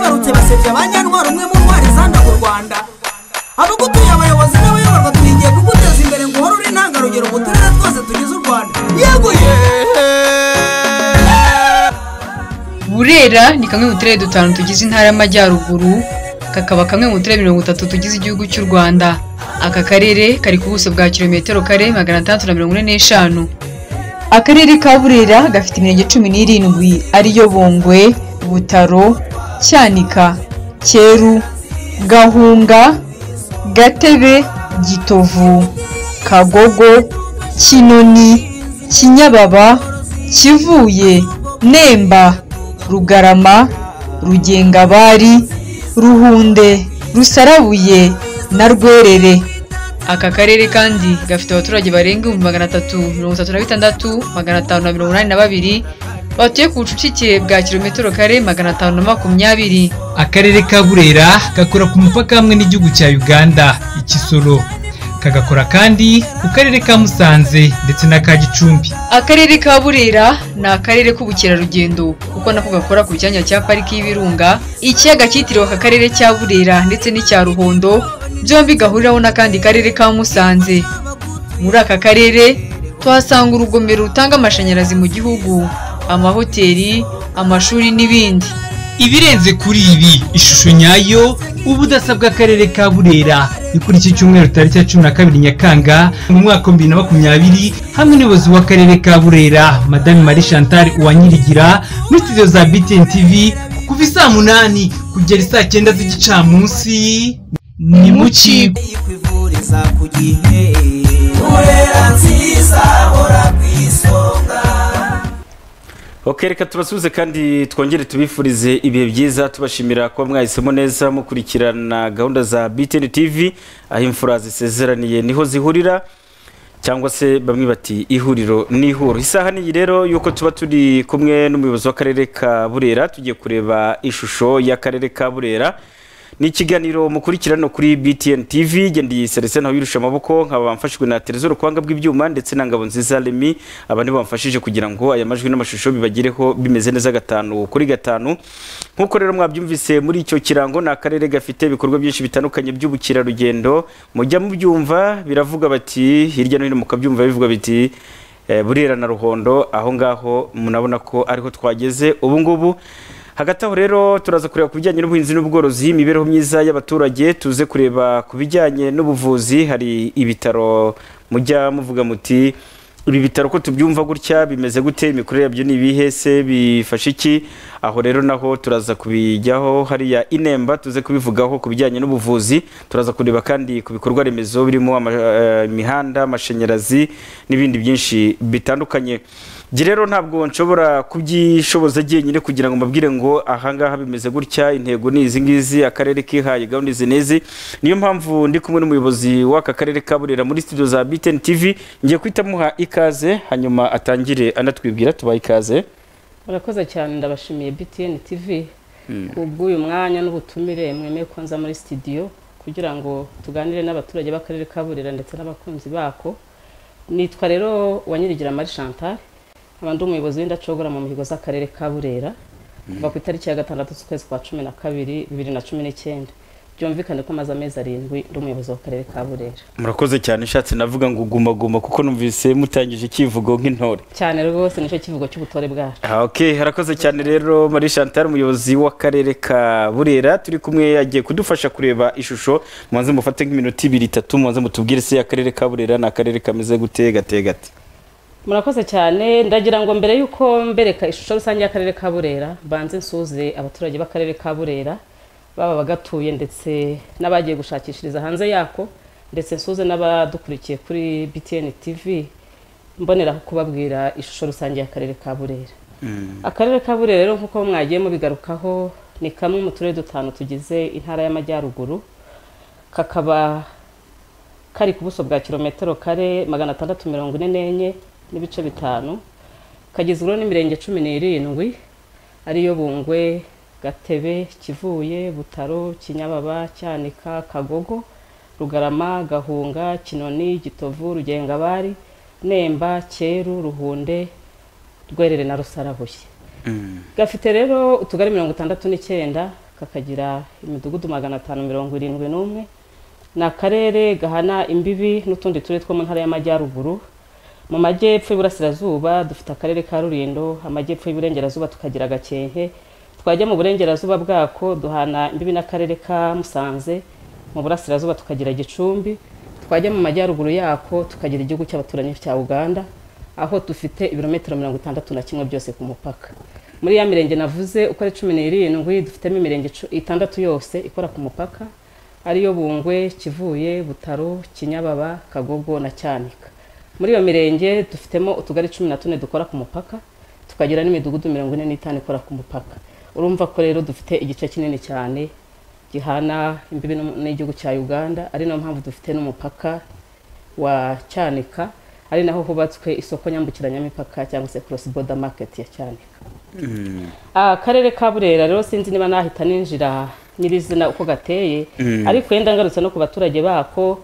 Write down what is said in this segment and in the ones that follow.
abaturage ba nyarwara umwe mu ntwari zanda mu rwanda abagutuye abayobozi n'abayoborwa tuhigiye kuguteza imbere ngo uhore uri intangarugero mu turere twose tugize u rwanda yeguye burera ni kamwe mu turere dutanu tugize intara y'amajyaruguru kakaba kamwe mu turere mirongo itatu tugize igihugu cy'u rwanda aka karere kari ku buso bwa kilometero kare magana atandatu na mirongo ine n'eshanu akarere ka burera gafite imirenge cumi n'irindwi ariyo bongwe butaro cyanika cyeru gahunga gatebe gitovu kagogo kinoni kinyababa kivuye nemba rugarama rugengabari ruhunde rusarabuye na rwerere aka karere kandi gafite abaturage barenga ibihumbi magana atatu mirongo itatu na bitandatu magana atanu na mirongo inani na babiri batuye ku bucucike bwa kilometero kare magana atanu na makumyabiri akarere ka burera gakora ku mupaka hamwe n'igihugu cya uganda ikisoro kagakora kandi ku karere ka musanze ndetse na ka gicumbi akarere ka burera ni akarere k'ubukerarugendo kuko nako gakora ku cyanya cya pariki y'ibirunga ikiyaga cyitiriwe aka karere cya burera ndetse n'icya ruhondo byombi gahuriraho n'akandi karere ka musanze muri aka karere tuhasanga urugomero rutanga amashanyarazi mu gihugu amahoteli amashuri n'ibindi ibirenze kuri ibi ishusho nyayo ubudasa bw'akarere ka burera ni kuri iki cyumweru tariki ya cumi na kabiri nyakanga mu mwaka wa bibiri na makumyabiri hamwe n'ubuyobozi w'akarere ka burera madame marie chantal uwanyirigira muri studio za btn tv kuva i saa munani kugera i saa cyenda z'igicamunsi ni mu kigo kwivuriza ku gihe urera nziza hora ku isonga ok reka tubasubize kandi twongere tubifurize ibihe byiza tubashimira kuba mwahisemo neza mukurikirana gahunda za btn tv aho imfura zisezeraniye niho zihurira cyangwa se bamwe bati ihuriro ni ihuro isaha n'iyi rero yuko tuba turi kumwe n'umuyobozi w'akarere ka burera tugiye kureba ishusho y'akarere ka burera ni ikiganiro mukurikirana kuri btn tv ngendeye serese nawe wirusha amaboko nkaba mfashijwe na terezo rukwanga bw'ibyuma ndetse na ngabo nziza remi aba nibo bamfashije kugira ngo aya majwi n'amashusho bibagereho bimeze neza gatanu kuri gatanu nk'uko rero mwabyumvise muri icyo kirango ni akarere gafite ibikorwa byinshi bitandukanye by'ubukerarugendo mujya mubyumva biravuga bati hirya no hino mukabyumva bivuga biti eh, burera na ruhondo aho ngaho munabona ko ariho twageze ubu ngubu hagati aho rero turaza kureba ku bijyanye n'ubuhinzi n'ubworozi imibereho myiza y'abaturage tuze kureba ku bijyanye n'ubuvuzi hari ibitaro mujya muvuga muti ibi bitaro ko tubyumva gutya bimeze gute imikorere yabyo ni ibihe se bifasha iki aho rero naho turaza kubijyaho hariya inemba tuze kubivugaho ku bijyanye n'ubuvuzi turaza kureba kandi ku bikorwa remezo birimo ama- eh, imihanda amashanyarazi n'ibindi byinshi bitandukanye njye rero ntabwo nshobora kubyishoboza njyenyine kugira ngo mbabwire ngo ahangaha bimeze gutya intego ni izi ngizi akarere kihaye gahunda izi n'izi niyo mpamvu ndi kumwe n'umuyobozi w'aka karere ka burera muri studio za btn tv ngiye guhita muha ikaze hanyuma atangire anatwibwira tubaha ikaze murakoze cyane ndabashimiye btn tv bw'uyu mwanya n'ubutumire mwemeye ko nza muri sitidiyo kugira ngo tuganire n'abaturage b'akarere ka burera ndetse n'abakunzi bako nitwa rero wanyirigira marie chantal nkaba ndi umuyobozi w'indacogora mu mihigo z'akarere ka burera kuva ku itariki ya gatandatu z'ukwezi kwa cumi na kabiri bibiri na cumi n'icyenda byumvikane ko amaze amezi arindwi ndi umuyobozi w'akarere ka burera murakoze cyane nshatse navuga ngo guma guma kuko numvise mutangije ikivugo nk'intore cyane rwose nicyo kivugo cy'ubutore bwacu Ah, ok harakoze cyane rero marie chantal umuyobozi w'akarere ka burera turi kumwe yagiye kudufasha kureba ishusho mubanze mufate nk'iminota ibiri itatu mubanze mutubwire se akarere ka burera ni akarere kameze gute gate gate murakoze cyane ndagira ngo mbere y'uko mbereka ishusho rusange y'akarere ka burera banze nsuze abaturage b'akarere ka burera baba abagatuye ndetse n'abagiye gushakishiriza hanze yako ndetse nsuze n'abadukurikiye kuri btn tv mboneraho kubabwira ishusho rusange y'akarere ka burera akarere ka burera rero nk'uko mwagiye mubigarukaho ni kamwe mu turere dutanu tugize intara y'amajyaruguru kakaba kari ku buso bwa kilometero kare magana atandatu mirongo ine n'enye n'ibice bitanu kagizwe n'imirenge cumi n'irindwi ariyo bungwe gatebe kivuye butaro kinyababa cyanika kagogo rugarama gahunga kinoni gitovu rugengabari nemba cyeru ruhunde rwerere na rusarabuye gafite rero utugari mirongo itandatu n'icyenda kakagira imidugudu magana atanu mirongo irindwi n'umwe ni akarere gahana imbibi n'utundi turere two mu ntara y'amajyaruguru mu majyepfo y'iburasirazuba dufite akarere ka rurindo amajyepfo y'iburengerazuba tukagira gakenke twajya mu burengerazuba bwako duhana imbibi n'akarere ka musanze mu burasirazuba tukagira gicumbi twajya mu majyaruguru yako tukagira igihugu cy'abaturanyi cya uganda aho dufite ibirometero mirongo itandatu na kimwe byose ku mupaka muri ya mirenge navuze uko ari cumi n'irindwi dufitemo imirenge icu- itandatu yose ikora ku mupaka ariyo bungwe kivuye butaro kinyababa kagogo na cyanika muri iyo mirenge dufitemo utugari cumi na tune dukora ku mupaka tukagira n'imidugudu mirongo ine n'itanu ikora ku mupaka urumva ko rero dufite igice kinini cyane gihana imbibi n'um- n'igihugu cya uganda ari nayo mpamvu dufite n'umupaka wa cyanika ari naho hubatswe isoko nyambukiranyamipaka cyangwa se cross border market ya cyanika akarere ka burera rero sinzi niba nahita ninjira nyirizina uko gateye ariko yenda ngarutse no ku baturage bako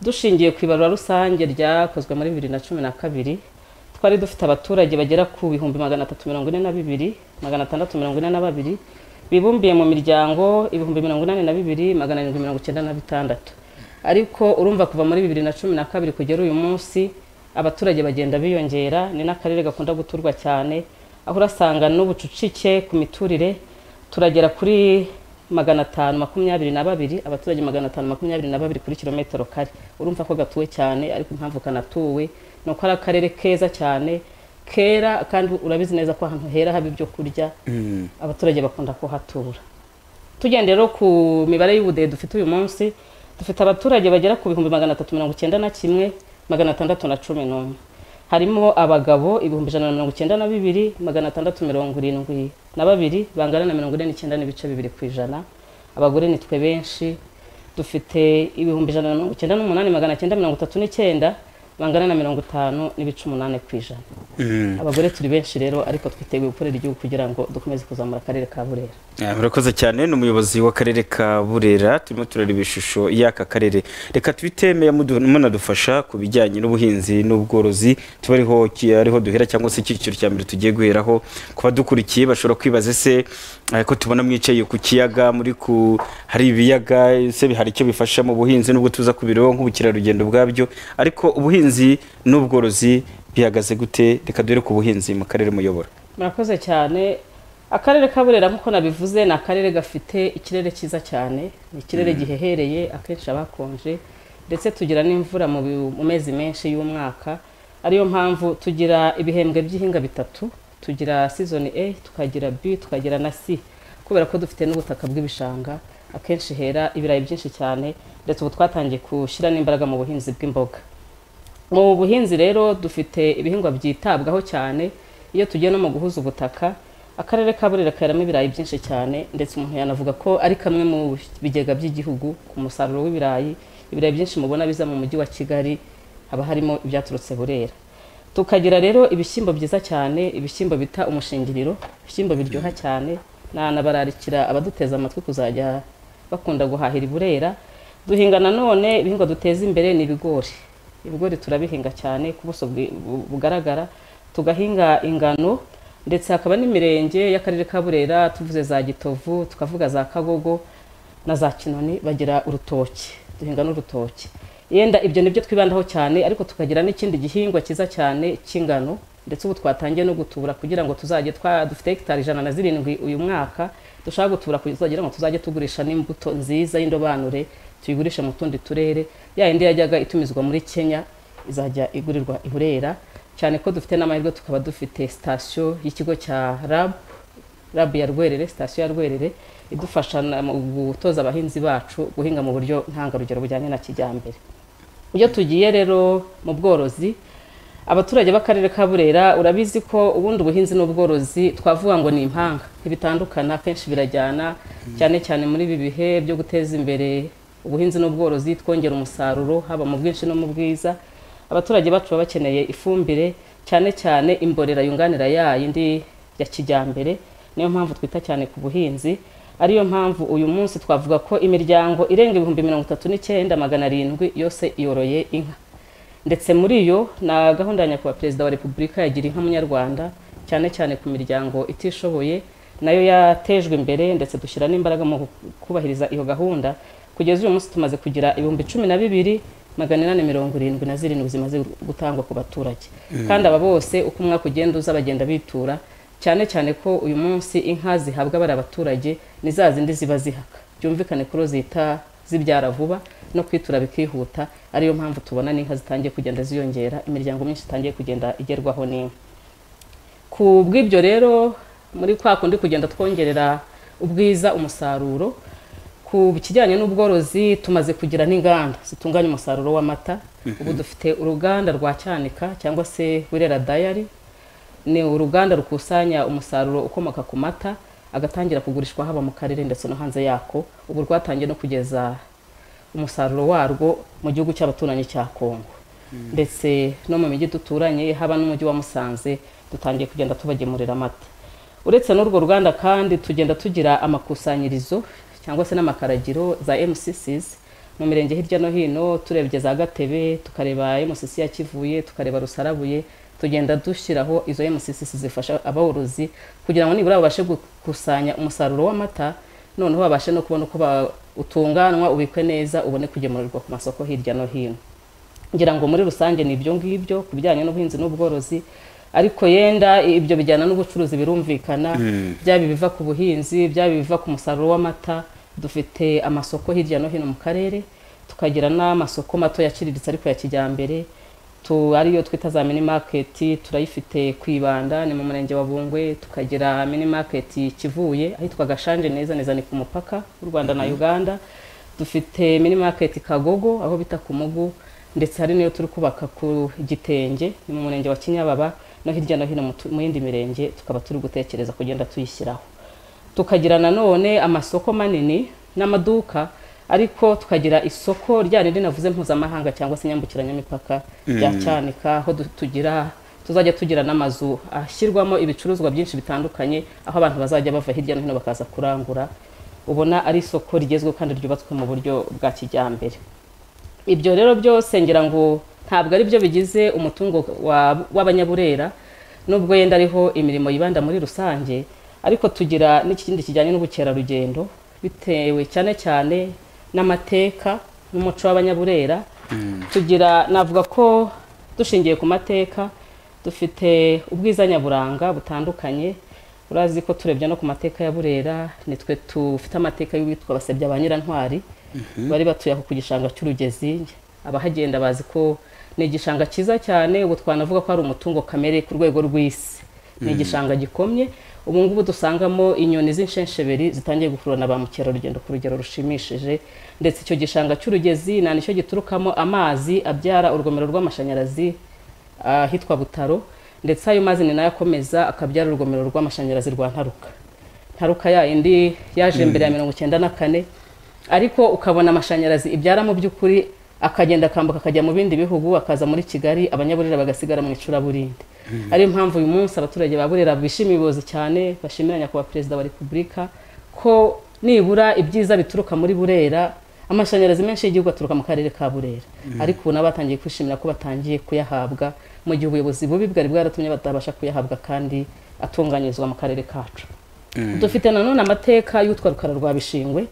dushingiye ku ibarura rusange ryakozwe muri bibiri na cumi na kabiri twari dufite abaturage bagera ku bihumbi magana atatu mirongo ine na bibiri magana atandatu mirongo ine na babiri bibumbiye mu miryango ibihumbi mirongo inani na bibiri magana arindwi mirongo icyenda na bitandatu ariko urumva kuva muri bibiri na cumi na kabiri kugera uyu munsi abaturage bagenda biyongera ni n'akarere gakunda guturwa cyane aho urasanga n'ubucucike ku miturire turagera kuri magana atanu makumyabiri na babiri abaturage magana atanu makumyabiri na babiri kuri kilometero kare urumva ko gatuwe cyane ariko impamvu kanatuwe ni uko ari akarere keza cyane kera kandi urabizi neza ko ahantu hera haba ibyo kurya abaturage bakunda kuhatura tugendeye rero ku mibare y'ubudehe dufite uyu munsi dufite abaturage bagera ku bihumbi magana atatu mirongo icyenda na kimwe magana atandatu na cumi n'umwe harimo abagabo ibihumbi ijana na mirongo icyenda na bibiri magana atandatu mirongo irindwi na babiri bangana na mirongo ine n'icyenda n'ibice bibiri ku ijana abagore nitwe benshi dufite ibihumbi ijana na mirongo icyenda n'umunani magana cyenda mirongo itatu n'icyenda bangana na mirongo itanu n'ibice umunani ku ijana abagore turi benshi rero ariko twiteguye gukorera igihugu kugira ngo dukomeze kuzamura akarere ka burera Ah, murakoze cyane ni umuyobozi w'akarere ka burera turimo turareba ishusho y'aka karere reka twite meya mudu- munadufasha ku bijyanye n'ubuhinzi n'ubworozi tuba ariho ki- ariho duhera cyangwa se icyiciro cya mbere tugiye guheraho ku badukurikiye bashobora kwibaza ese eh, ko tubona mwicaye ku kiyaga muri ku hari ibiyaga ese bi- hari icyo bifasha mu buhinzi nubwo tuza kubireba nk'ubukerarugendo bwabyo ariko ubuhinzi n'ubworozi bihagaze gute reka duhere ku buhinzi mu karere muyobora murakoze cyane akarere ka burera nk'uko nabivuze ni akarere gafite ikirere cyiza cyane ni ikirere gihehereye akenshi haba hakonje ndetse tugira n'imvura mu bi- mu mezi menshi y'umwaka ariyo mpamvu tugira ibihembwe by'ihinga bitatu tugira season A tukagira B tukagira na C kubera ko dufite n'ubutaka bw'ibishanga akenshi hera ibirayi byinshi cyane ndetse ubu twatangiye gushyira n'imbaraga mu buhinzi bw'imboga mu buhinzi rero dufite ibihingwa byitabwaho cyane iyo tugiye no mu guhuza ubutaka akarere ka burera karamo ibirayi byinshi cyane ndetse umuntu yanavuga ko ari kamwe mu bigega by'igihugu ku musaruro w'ibirayi ibirayi byinshi mubona biza mu mujyi wa kigali haba harimo ibyaturutse burera tukagira rero ibishyimbo byiza cyane ibishyimbo bita umushingiriro ibishyimbo biryoha cyane nanabararikira abaduteza amatwi kuzajya bakunda guhahira i burera duhinga nanone ibihingwa duteza imbere ni ibigori ibigori turabihinga cyane ku buso bwi- bu- bugaragara tugahinga ingano ndetse hakaba n'imirenge y'akarere ka burera tuvuze za gitovu tukavuga za kagogo na za kinoni bagira urutoki duhinga n'urutoki yenda ibyo nibyo twibandaho cyane ariko tukagira n'ikindi gihingwa cyiza cyane cy'ingano ndetse ubu twatangiye no gutubura kugira ngo tuzajye twa dufite hegitari ijana na zirindwi uyu mwaka dushaka gutubura kugira ngo tuzajye tugurisha n'imbuto nziza y'indobanure tuyigurishe mu tundi turere ya yindi yajyaga itumizwa muri kenya izajya igurirwa i burera cyane ko dufite n'amahirwe tukaba dufite sitasiyo y'ikigo cya rabu rabu ya rwerere sitasiyo ya rwerere idufasha na- mu gutoza abahinzi bacu guhinga mu buryo ntangarugero bujyanye na kijyambere iyo tugiye rero mu bworozi abaturage b'akarere ka burera urabizi ko ubundi ubuhinzi n'ubworozi twavuga ngo ni impanga ntibitandukana akenshi birajyana cyane cyane muri ibi bihe byo guteza imbere ubuhinzi n'ubworozi twongera umusaruro haba mu bwinshi no mu bwiza abaturage bacu baba bakeneye ifumbire cyane cyane imborera yunganira ya yindi ya kijyambere niyo mpamvu twita cyane ku buhinzi ariyo mpamvu uyu munsi twavuga ko imiryango irenga ibihumbi mirongo itatu n'icyenda magana arindwi yose yoroye inka ndetse muri yo na gahunda ya nyakubahwa perezida wa repubulika yagira inka munyarwanda cyane cyane ku miryango itishoboye nayo yatejwe imbere ndetse dushyira n'imbaraga mu kubahiriza iyo gahunda kugeza uyu munsi tumaze kugira ibihumbi cumi na bibiri magana inani mirongo irindwi na zirindwi zimaze gutangwa ku baturage kandi aba bose uko umwaka ugenda uza bagenda bitura cyane cyane ko uyu munsi inka zihabwa bari abaturage ni za zindi ziba zihaka byumvikane ko zita zibyara vuba no kwitura bikihuta ariyo mpamvu tubona n'inka zitangiye kugenda ziyongera imiryango myinshi itangiye kugenda igerwaho n'inka ku bw'ibyo rero muri kwa kundi kugenda twongerera ubwiza umusaruro ku kijyanye n'ubworozi tumaze kugira n'inganda zitunganya umusaruro w'amata ubu dufite uruganda rwa cyanika cyangwa se wirera dayari ni uruganda rukusanya umusaruro ukomoka ku mata agatangira kugurishwa haba mu karere ndetse no hanze yako ubu rwatangiye no kugeza umusaruro warwo mu gihugu cy'abaturanyi cya kongo ndetse no mu mijyi duturanye haba n'umujyi wa musanze dutangiye kugenda tubagemurira amata uretse n'urwo ruganda kandi tugenda tugira amakusanyirizo cyangwa se n'amakaragiro za mcc's mu mirenge hirya no hino turebye za gatebe tukareba mcc ya kivuye tukareba rusarabuye tugenda dushyiraho izo mcc's zifasha aborozi kugira ngo nibura babashe gukusanya umusaruro w'amata noneho babashe no kubona uko utunganwa ubikwe neza ubone kugemurirwa ku masoko hirya no hino ngira ngo muri rusange ni ibyo ngibyo ku bijyanye n'ubuhinzi n'ubworozi ariko yenda ibyo bijyana n'ubucuruzi birumvikana byaba ibiva ku buhinzi byaba ibiva ku musaruro w'amata dufite amasoko hirya no hino mu karere tukagira n'amasoko mato yaciriritse ariko ya kijyambere tu ariyo twita za mini maketi turayifite ku ibanda ni mu murenge wa bungwe tukagira mini maketi kivuye ahitwa gashanje neza neza ni ku mupaka w'u rwanda na uganda dufite mini maketi kagogo aho bita ku mugu ndetse hari n'iyo turi kubaka ku gitenge ni mu murenge wa kinyababa no hirya no hino mu yindi mirenge tukaba turi gutekereza kugenda tuyishyiraho tukagira nanone amasoko manini n'amaduka ariko tukagira isoko rya rindi navuze mpuzamahanga cyangwa se nyambukiranyamipaka rya cyanika aho tugira tuzajya tugira n'amazu ashyirwamo ibicuruzwa byinshi bitandukanye aho abantu bazajya bava hirya no hino bakaza kurangura ubona ari isoko rigezweho kandi ryubatswe mu buryo bwa kijyambere ibyo rero byose ngira ngo ntabwo ari byo bigize umutungo w'abanyaburera nubwo yenda ariho imirimo yibanda muri rusange ariko tugira n'ikindi kijyanye n'ubukerarugendo bitewe cyane cyane n'amateka n'umuco w'abanyaburera tugira navuga ko dushingiye ku mateka dufite ubwiza nyaburanga butandukanye urazi ko turebye no ku mateka ya burera nitwe tufite amateka y'uwitwa basebya ba nyirantwari bari batuye aho ku gishanga cy'urugezi abahagenda bazi ko ni igishanga cyiza cyane ubu twanavuga ko ari umutungo kamere ku rwego rw'isi ni igishanga gikomye ubu ngubu dusangamo inyoni z'inshensheberi zitangiye gukurura na ba mukerarugendo ku rugero rushimishije ndetse icyo gishanga cy'urugezi nta nicyo giturukamo amazi abyara urugomero rw'amashanyarazi ahitwa butaro ndetse ayo mazi ni nayo akomeza akabyara urugomero rw'amashanyarazi rwa ntaruka ntaruka ya indi yaje mbere ya mirongo icyenda na kane ariko ukabona amashanyarazi ibyara mu by'ukuri akagenda akambuka akajya mu bindi bihugu akaza muri kigali abanyaburera bagasigara mu icuraburindi ariyo mpamvu uyu munsi abaturage ba burera bishimiye ubuyobozi cyane bashimira nyakubahwa perezida wa repubulika ko nibura ibyiza bituruka muri burera amashanyarazi menshi y'igihugu aturuka mu karere ka burera ariko ubu nabo batangiye kwishimira ko batangiye kuyahabwa mu gihe ubuyobozi bubi bwari bwaratumye batabasha kuyahabwa kandi atunganyirizwa mu karere kacu dufite nanone amateka y'utwa rukara rwa bishingwe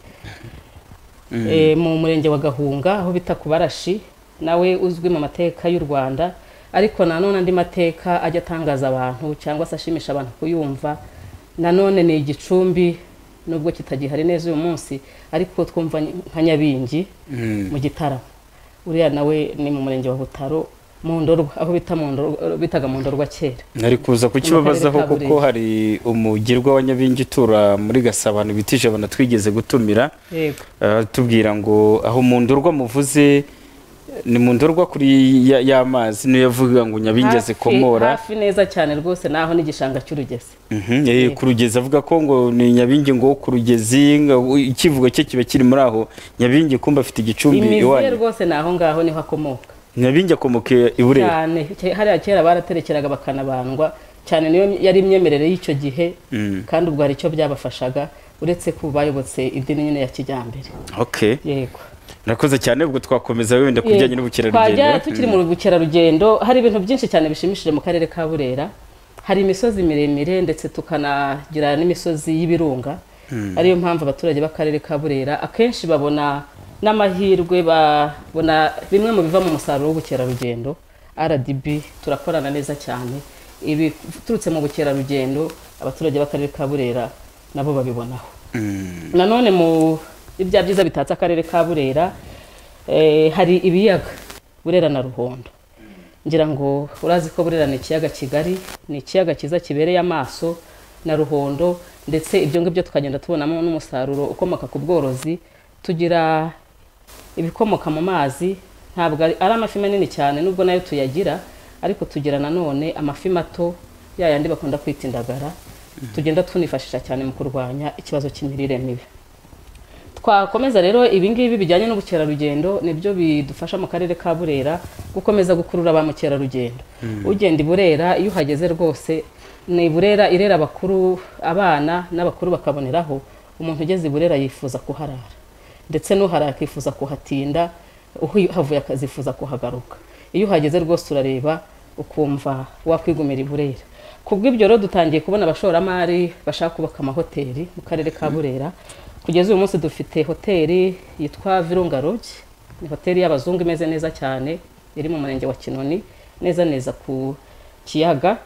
mu murenge wa gahunga aho bita ku barashi nawe uzwi mu mateka y'u rwanda ariko nanone andi mateka ajya atangaza abantu cyangwa se ashimisha abantu kuyumva nanone ni igicumbi nubwo kitagihari neza uyu munsi ariko twumva nka nyabingi mu gitaramo uriya nawe ni mu murenge wa butaro mu ndorwa aho bitaga mu ndorwa kera nari kuza kukibabazaho kuko hari umugirwa wa nyabingi utura muri gasabano bita ijabana twigeze gutumira yego Ah, tubwira ngo aho mu ndorwa muvuze ni mu ndorwa kuri ya- y'amazi niyo yavuga ngo nyabingi Hafi- azikomora hafi neza cyane rwose naho n'igishanga cy'urugezi Mhm, eh, ku rugezi avuga ko ngo ni nyabingi ngo ku rugezi nga- u- ikivugo cye kiba kiri muri aho nyabingi kumba afite igicumbi imizi ye iwanyu rwose ni aho ngaho niho akomoka nyabingi akomoke i burera cyane ke- hariya kera baraterekeraga bakanabandwa cyane niyo yari imyemerere y'icyo gihe kandi ubwo hari icyo byabafashaga uretse ko bayobotse idini nyine ya kijyambere okay yego Murakoze cyane ubwo twakomeza wenda ku bijyanye Yego. n'ubukerarugendo Twajya tukiri mu bukerarugendo hari ibintu byinshi cyane bishimishije mu karere ka burera hari imisozi miremire ndetse tukanagira n'imisozi y'ibirunga ariyo mpamvu abaturage b'akarere ka burera akenshi babona n'amahirwe babona bimwe mu biva mu musaruro w'ubukerarugendo rdb turakorana neza cyane ibiturutse mu bukerarugendo abaturage b'akarere ka burera nabo babibonaho nanone mu ibya byiza bitatse akarere ka burera eh, hari ibiyaga burera na ruhondo ngira ngo urazi ko burera ni ikiyaga kigari ni ikiyaga cyiza kibereye amaso na ruhondo ndetse ibyo ngibyo tukagenda tubonamo n'umusaruro ukomoka ku bworozi tugira ibikomoka mu mazi ntabwo ari ari amafi manini cyane nubwo nayo tuyagira ariko tugira nanone amafi mato ya yandi bakunda kwita indagara tugenda tunifashisha cyane mu kurwanya ikibazo cy'imirire mibi twakomeza rero ibingibi bijyanye n'ubukerarugendo nibyo bidufasha mu karere ka burera gukomeza gukurura ba mukerarugendo ugenda i burera iyo uhageze rwose ni burera irera abakuru abana n'abakuru bakaboneraho umuntu ugeze i burera yifuza kuharara ndetse n'uharara akifuza kuhatinda uhavuye akazifuza kuhagaruka iyo uhageze rwose urareba ukumva wakwigumira i burera ku bw'ibyo rero dutangiye kubona abashoramari bashaka kubaka amahoteli mu karere ka burera kugeza uyu munsi dufite hoteli yitwa virunga Lodge ni hoteli y'abazungu imeze neza cyane iri mu murenge wa kinoni neza neza ku kiyaga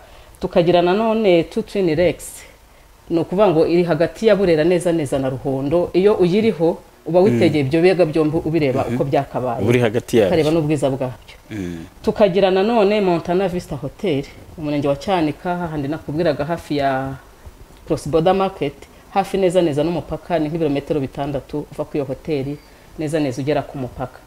tukagira nanone tu twin rex ni ukuvuga ngo iri hagati ya burera neza neza na ruhondo iyo uyiriho uba witegeye ibyo biyaga byombi ubireba uko byakabaye buri hagati yabyo ukareba n'ubwiza bwabyo tukagira nanone montana vista hotel umurenge wa cyanika hahandi nakubwiraga hafi ya cross border market hafi neza neza n'umupaka ni nk'ibirometero bitandatu uva kuri iyo hoteli neza neza ugera ku mupaka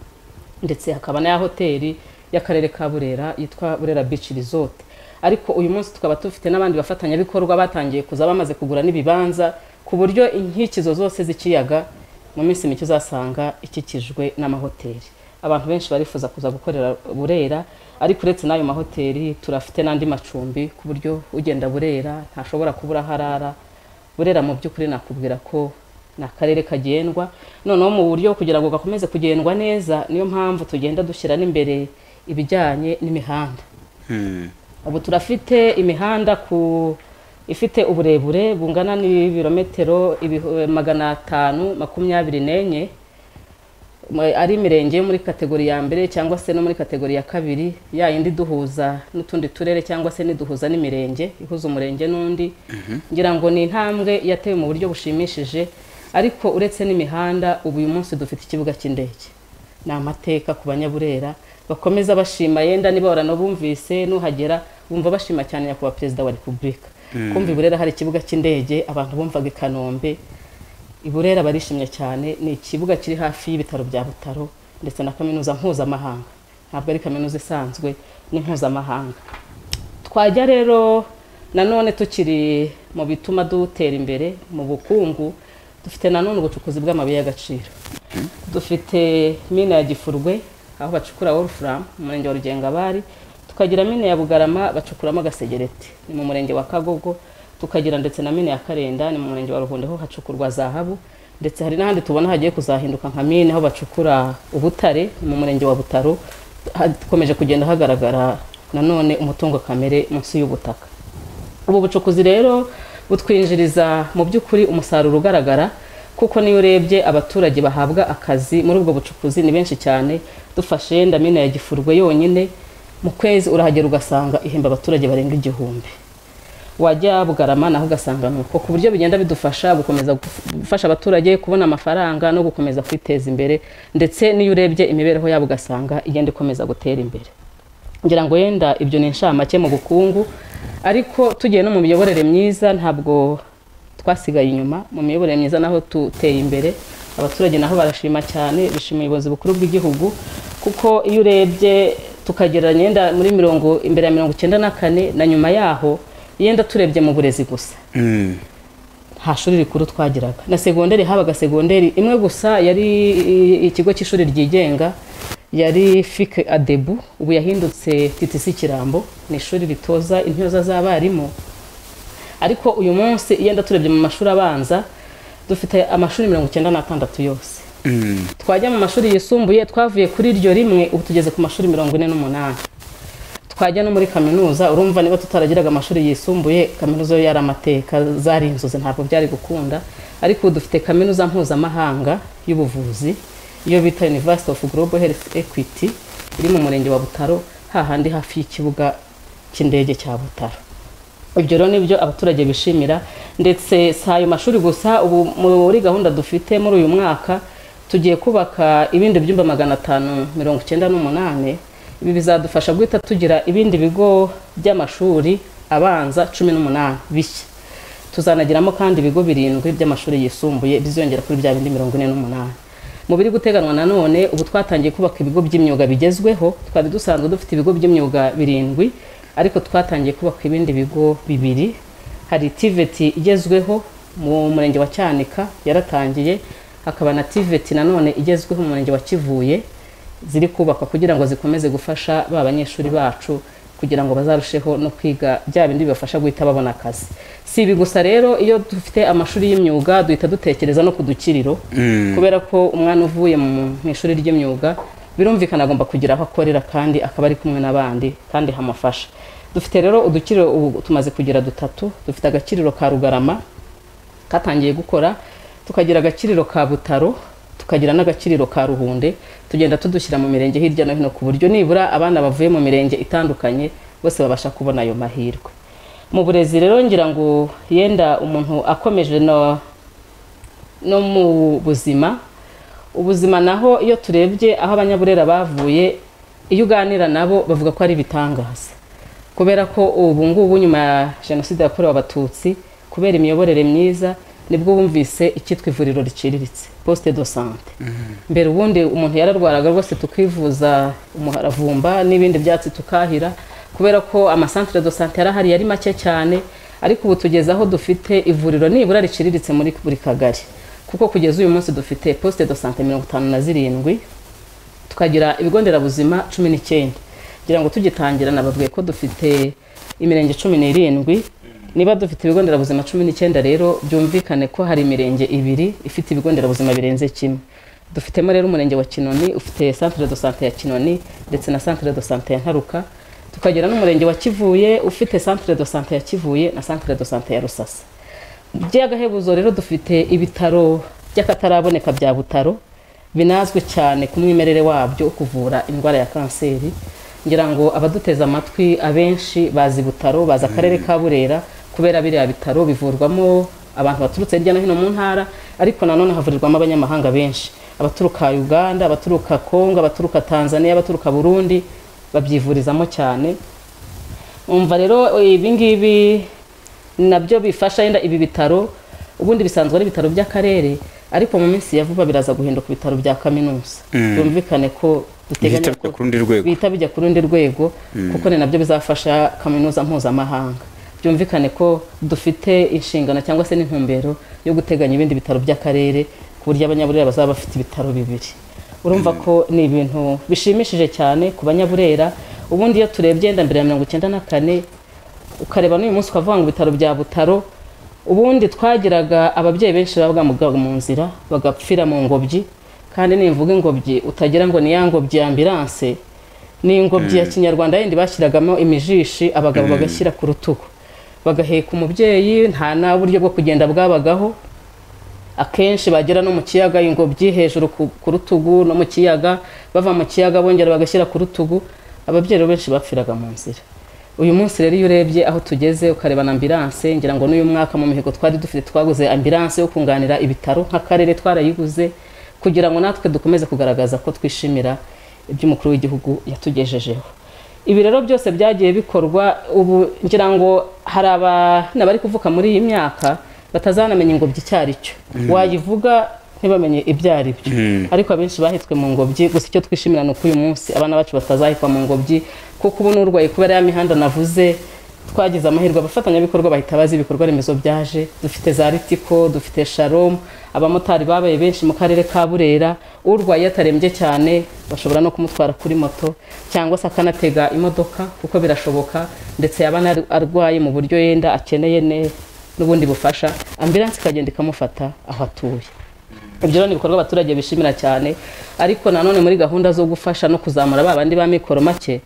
ndetse hakaba na ya hoteli y'akarere ka burera yitwa burera beach resort ariko uyu munsi tukaba dufite n'abandi bafatanyabikorwa batangiye kuza bamaze kugura n'ibibanza ku buryo inkikirizo zose z'ikiyaga mu minsi mike uzasanga ikikijwe n'amahoteli abantu benshi barifuza kuza gukorera burera ariko uretse n'ayo mahoteli turafite n'andi macumbi ku buryo ugenda burera ntashobora kubura aho arara burera mu by'ukuri nakubwira ko ni akarere kagendwa noneho mu buryo kugira ngo gakomeze kugendwa neza niyo mpamvu tugenda dushyira n'imbere ibijyanye n'imihanda ubu turafite imihanda ku ifite uburebure bungana n'ibirometero ibihu- magana atanu makumyabiri n'enye mu- ari imirenge yo muri kategori ya mbere cyangwa se no muri kategori ya kabiri ya yindi duhuza n'utundi turere cyangwa se n'iduhuza n'imirenge ihuza umurenge n'undi ngira ngo ni intambwe yatewe mu buryo bushimishije ariko uretse n'imihanda ubu uyu munsi dufite ikibuga cy'indege ni amateka ku banyaburera bakomeza bashima yenda niba baranabumvise nuhagera bumva bashima cyane nyakubahwa perezida wa repubulika kumva i burera hari ikibuga cy'indege abantu bumvaga i kanombe iburera barishimye cyane ni ikibuga kiri hafi y'ibitaro bya butaro ndetse na kaminuza mpuzamahanga ntabwo ari kaminuza isanzwe ni mpuzamahanga twajya rero nanone tukiri mu bituma dutera imbere mu bukungu dufite nanone ubucukuzi bw'amabuye y'agaciro dufite mine ya gifurwe aho bacukura wolfram mu murenge wa rugengabari tukagira mine ya bugarama bacukuramo agasegereti ni mu murenge wa kagogo tukagira ndetse na mine ya karenda ni mu murenge wa ruhondo ho hacukurwa zahabu ndetse hari n'ahandi tubona hagiye kuzahinduka nka mine aho bacukura ubutare ni mu murenge wa butaro hakomeje kugenda hagaragara nanone umutungo kamere munsi y'ubutaka ubu bucukuzi rero butwinjiriza mu by'ukuri umusaruro ugaragara kuko niyo urebye abaturage bahabwa akazi muri ubwo bucukuzi ni benshi cyane dufashe yenda mine ya gifurwe yonyine mu kwezi urahagera ugasanga ihemba abaturage barenga igihumbi wajya bugarama naho ugasanga ni uko ku buryo bigenda bidufasha gukomeza gufasha abaturage kubona amafaranga no gukomeza kwiteza imbere ndetse n'iyo urebye imibereho yabo ugasanga igenda ikomeza gutera imbere ngira ngo yenda ibyo ni inshamake mu bukungu ariko tugiye no mu miyoborere myiza ntabwo twasigaye inyuma mu miyoborere myiza naho tuteye imbere abaturage naho barashima cyane bishima ubuyobozi bukuru bw'igihugu kuko iyo urebye tukagereranya yenda muri mirongo imbere ya mirongo icyenda na kane na nyuma yaho yenda turebye mu burezi gusa Mm. nta shuri rikuru twagiraga na segonderi habaga segonderi imwe gusa yari i- ikigo cy'ishuri ryigenga yari fike adebu ubu yahindutse titisi kirambo ni ishuri ritoza intyoza z'abarimu ariko uyu munsi yenda turebye mu mashuri abanza dufite amashuri mirongo icyenda n'atandatu yose twajya mu mashuri yisumbuye twavuye kuri iryo rimwe ubu tugeze ku mashuri mirongo ine n'umunani twajya no muri kaminuza urumva niba tutaragiraga amashuri yisumbuye kaminuza yo yari amateka zari inzozi ntabwo byari gukunda ariko ubu dufite kaminuza mpuzamahanga y'ubuvuzi iyo bita University of Global Health Equity iri mu murenge wa Butaro hahandi hafi y'ikibuga cy'indege cya Butaro ibyo rero nibyo abaturage bishimira ndetse si ayo mashuri gusa ubu muri gahunda dufite muri uyu mwaka tugiye kubaka ibindi byumba magana atanu mirongo icyenda n'umunani ibi bizadufasha guhita tugira ibindi bigo by'amashuri abanza cumi n'umunani bishya tuzanagiramo kandi ibigo birindwi by'amashuri yisumbuye bizongera kuri bya bindi mirongo ine n'umunani mu biri guteganwa nanone ubu twatangiye kubaka ibigo by'imyuga bigezweho twari dusanzwe dufite ibigo by'imyuga birindwi ariko twatangiye kubaka ibindi bigo bibiri hari tiveti igezweho mu murenge wa cyanika yaratangiye hakaba na tiveti nanone igezweho mu murenge wa kivuye ziri kubakwa kugira ngo zikomeze gufasha ba banyeshuri bacu kugira ngo bazarusheho no kwiga bya bindi bibafasha guhita babona akazi si ibi gusa rero iyo dufite amashuri y'imyuga duhita dutekereza no ku dukiriro kubera ko umwana uvuye mu mu ishuri ry'imyuga birumvikana agomba kugira aho akorera kandi akaba ari kumwe n'abandi kandi hamufasha dufite rero udukiriro ubu tumaze kugira dutatu dufite agakiriro ka rugarama katangiye gukora tukagira agakiriro ka butaro tukagira n'agakiriro ka ruhunde tugenda tudushyira mu mirenge hirya no hino ku buryo nibura abana bavuye mu mirenge itandukanye bose babasha kubona ayo mahirwe mu burezi rero ngira ngo yenda umuntu akomeje no no mu buzima ubuzima naho iyo turebye aho abanyaburera bavuye iyo uganira nabo bavuga ko ari ibitangaza kubera ko ubu ngubu nyuma ya jenoside yakorewe abatutsi kubera imiyoborere myiza nibwo bumvise icyitwa ivuriro riciriritse poste de sante mbere ubundi umuntu yararwaraga rwose tukivuza umuharavumba n'ibindi byatsi tukahira kubera ko amasantere de sante yari ahari yari make cyane ariko ubu tugeze aho dufite ivuriro nibura riciriritse muri buri kagari kuko kugeza uyu munsi dufite poste de sante mirongo itanu na zirindwi tukagira ibigo nderabuzima cumi n'icyenda kugira ngo tugitangira nababwiye ko dufite imirenge cumi n'irindwi niba dufite ibigo nderabuzima cumi n'icyenda rero byumvikane ko hari imirenge ibiri ifite ibigo nderabuzima birenze kimwe dufitemo rero umurenge wa kinoni ufite centre de sante ya kinoni ndetse na centre de sante ya ntaruka tukagira n'umurenge wa kivuye ufite centre de sante ya kivuye na centre de sante ya rusasa by'agahebuzo rero dufite ibitaro by'akataraboneka bya butaro binazwi cyane ku mwimerere wabyo kuvura indwara ya kanseri ngira ngo abaduteze amatwi abenshi bazi butaro bazi akarere ka burera kubera biriya bitaro bivurwamo abantu baturutse hirya no hino mu ntara ariko nanone havurirwamo abanyamahanga benshi abaturuka uganda abaturuka kongo abaturuka tanzania abaturuka burundi babyivurizamo cyane umva rero ibi ngibi nabyo bifasha yenda ibi bitaro ubundi bisanzwe ari ibitaro by'akarere ariko mu minsi ya vuba biraza guhinduka ibitaro bya kaminuza byumvikane ko duteganya Bihita bijya ku rundi rwego. bihita bijya ku rundi rwego kuko ni nabyo bizafasha kaminuza mpuzamahanga byumvikane ko dufite inshingano cyangwa se n'intumbero yo guteganya ibindi bitaro by'akarere ku buryo abanyaburera bazaba bafite ibitaro bibiri urumva ko ni ibintu bishimishije cyane ku banyaburera ubundi iyo turebye yenda mbere ya mirongo icyenda na kane ukareba n'uyu munsi ukavuga ngo ibitaro bya butaro ubundi twagiraga ababyeyi benshi baba bwamugaga mu nzira bagapfira mu ngobyi kandi nimvuga ingobyi utagira ngo ni ya ngobyi ya ambilanse ni ingobyi ya kinyarwanda yindi bashyiragamo imijishi abagabo bagashyira ku rutugu bagaheka umubyeyi nta na buryo bwo kugenda bwabagaho akenshi bagera no mu kiyaga ingobyi hejuru ku ku rutugu no mu kiyaga bava mu kiyaga bongera bagashyira ku rutugu ababyeyi rero benshi bapfiraga mu nzira uyu munsi rero iyo urebye aho tugeze ukareba na ambilanse ngira ngo n'uyu mwaka mu mihigo twari dufite twaguze ambilanse yo kunganira ibitaro nk'akarere twarayiguze kugira ngo natwe dukomeze kugaragaza ko twishimira iby'umukuru w'igihugu yatugejejeho ibi rero byose byagiye bikorwa ubu ngira ngo hari abana bari kuvuka muri iyi myaka batazanamenya ingobyi icyo ari cyo wayivuga ntibamenye ibyo ari byo ariko abenshi bahitswe mu ngobyi gusa icyo twishimira ni uko uyu munsi abana bacu batazahitwa mu ngobyi kuko ubu n'urwaye kubera ya mihanda navuze twagize amahirwe abafatanyabikorwa bahita bazi ibikorwa remezo byaje dufite za ritiko dufite sharomu abamotari babaye benshi mu karere ka burera urwaye atarembye cyane bashobora no kumutwara kuri moto cyangwa se akanatega imodoka kuko birashoboka ndetse yaba anar- arwaye mu buryo yenda akeneye ne- n'ubundi bufasha ambilanse ikagenda ikamufata aho atuye ibyo rero ni ibikorwa abaturage bishimira cyane ariko nanone muri gahunda zo gufasha no kuzamura ba bandi ba mikoro make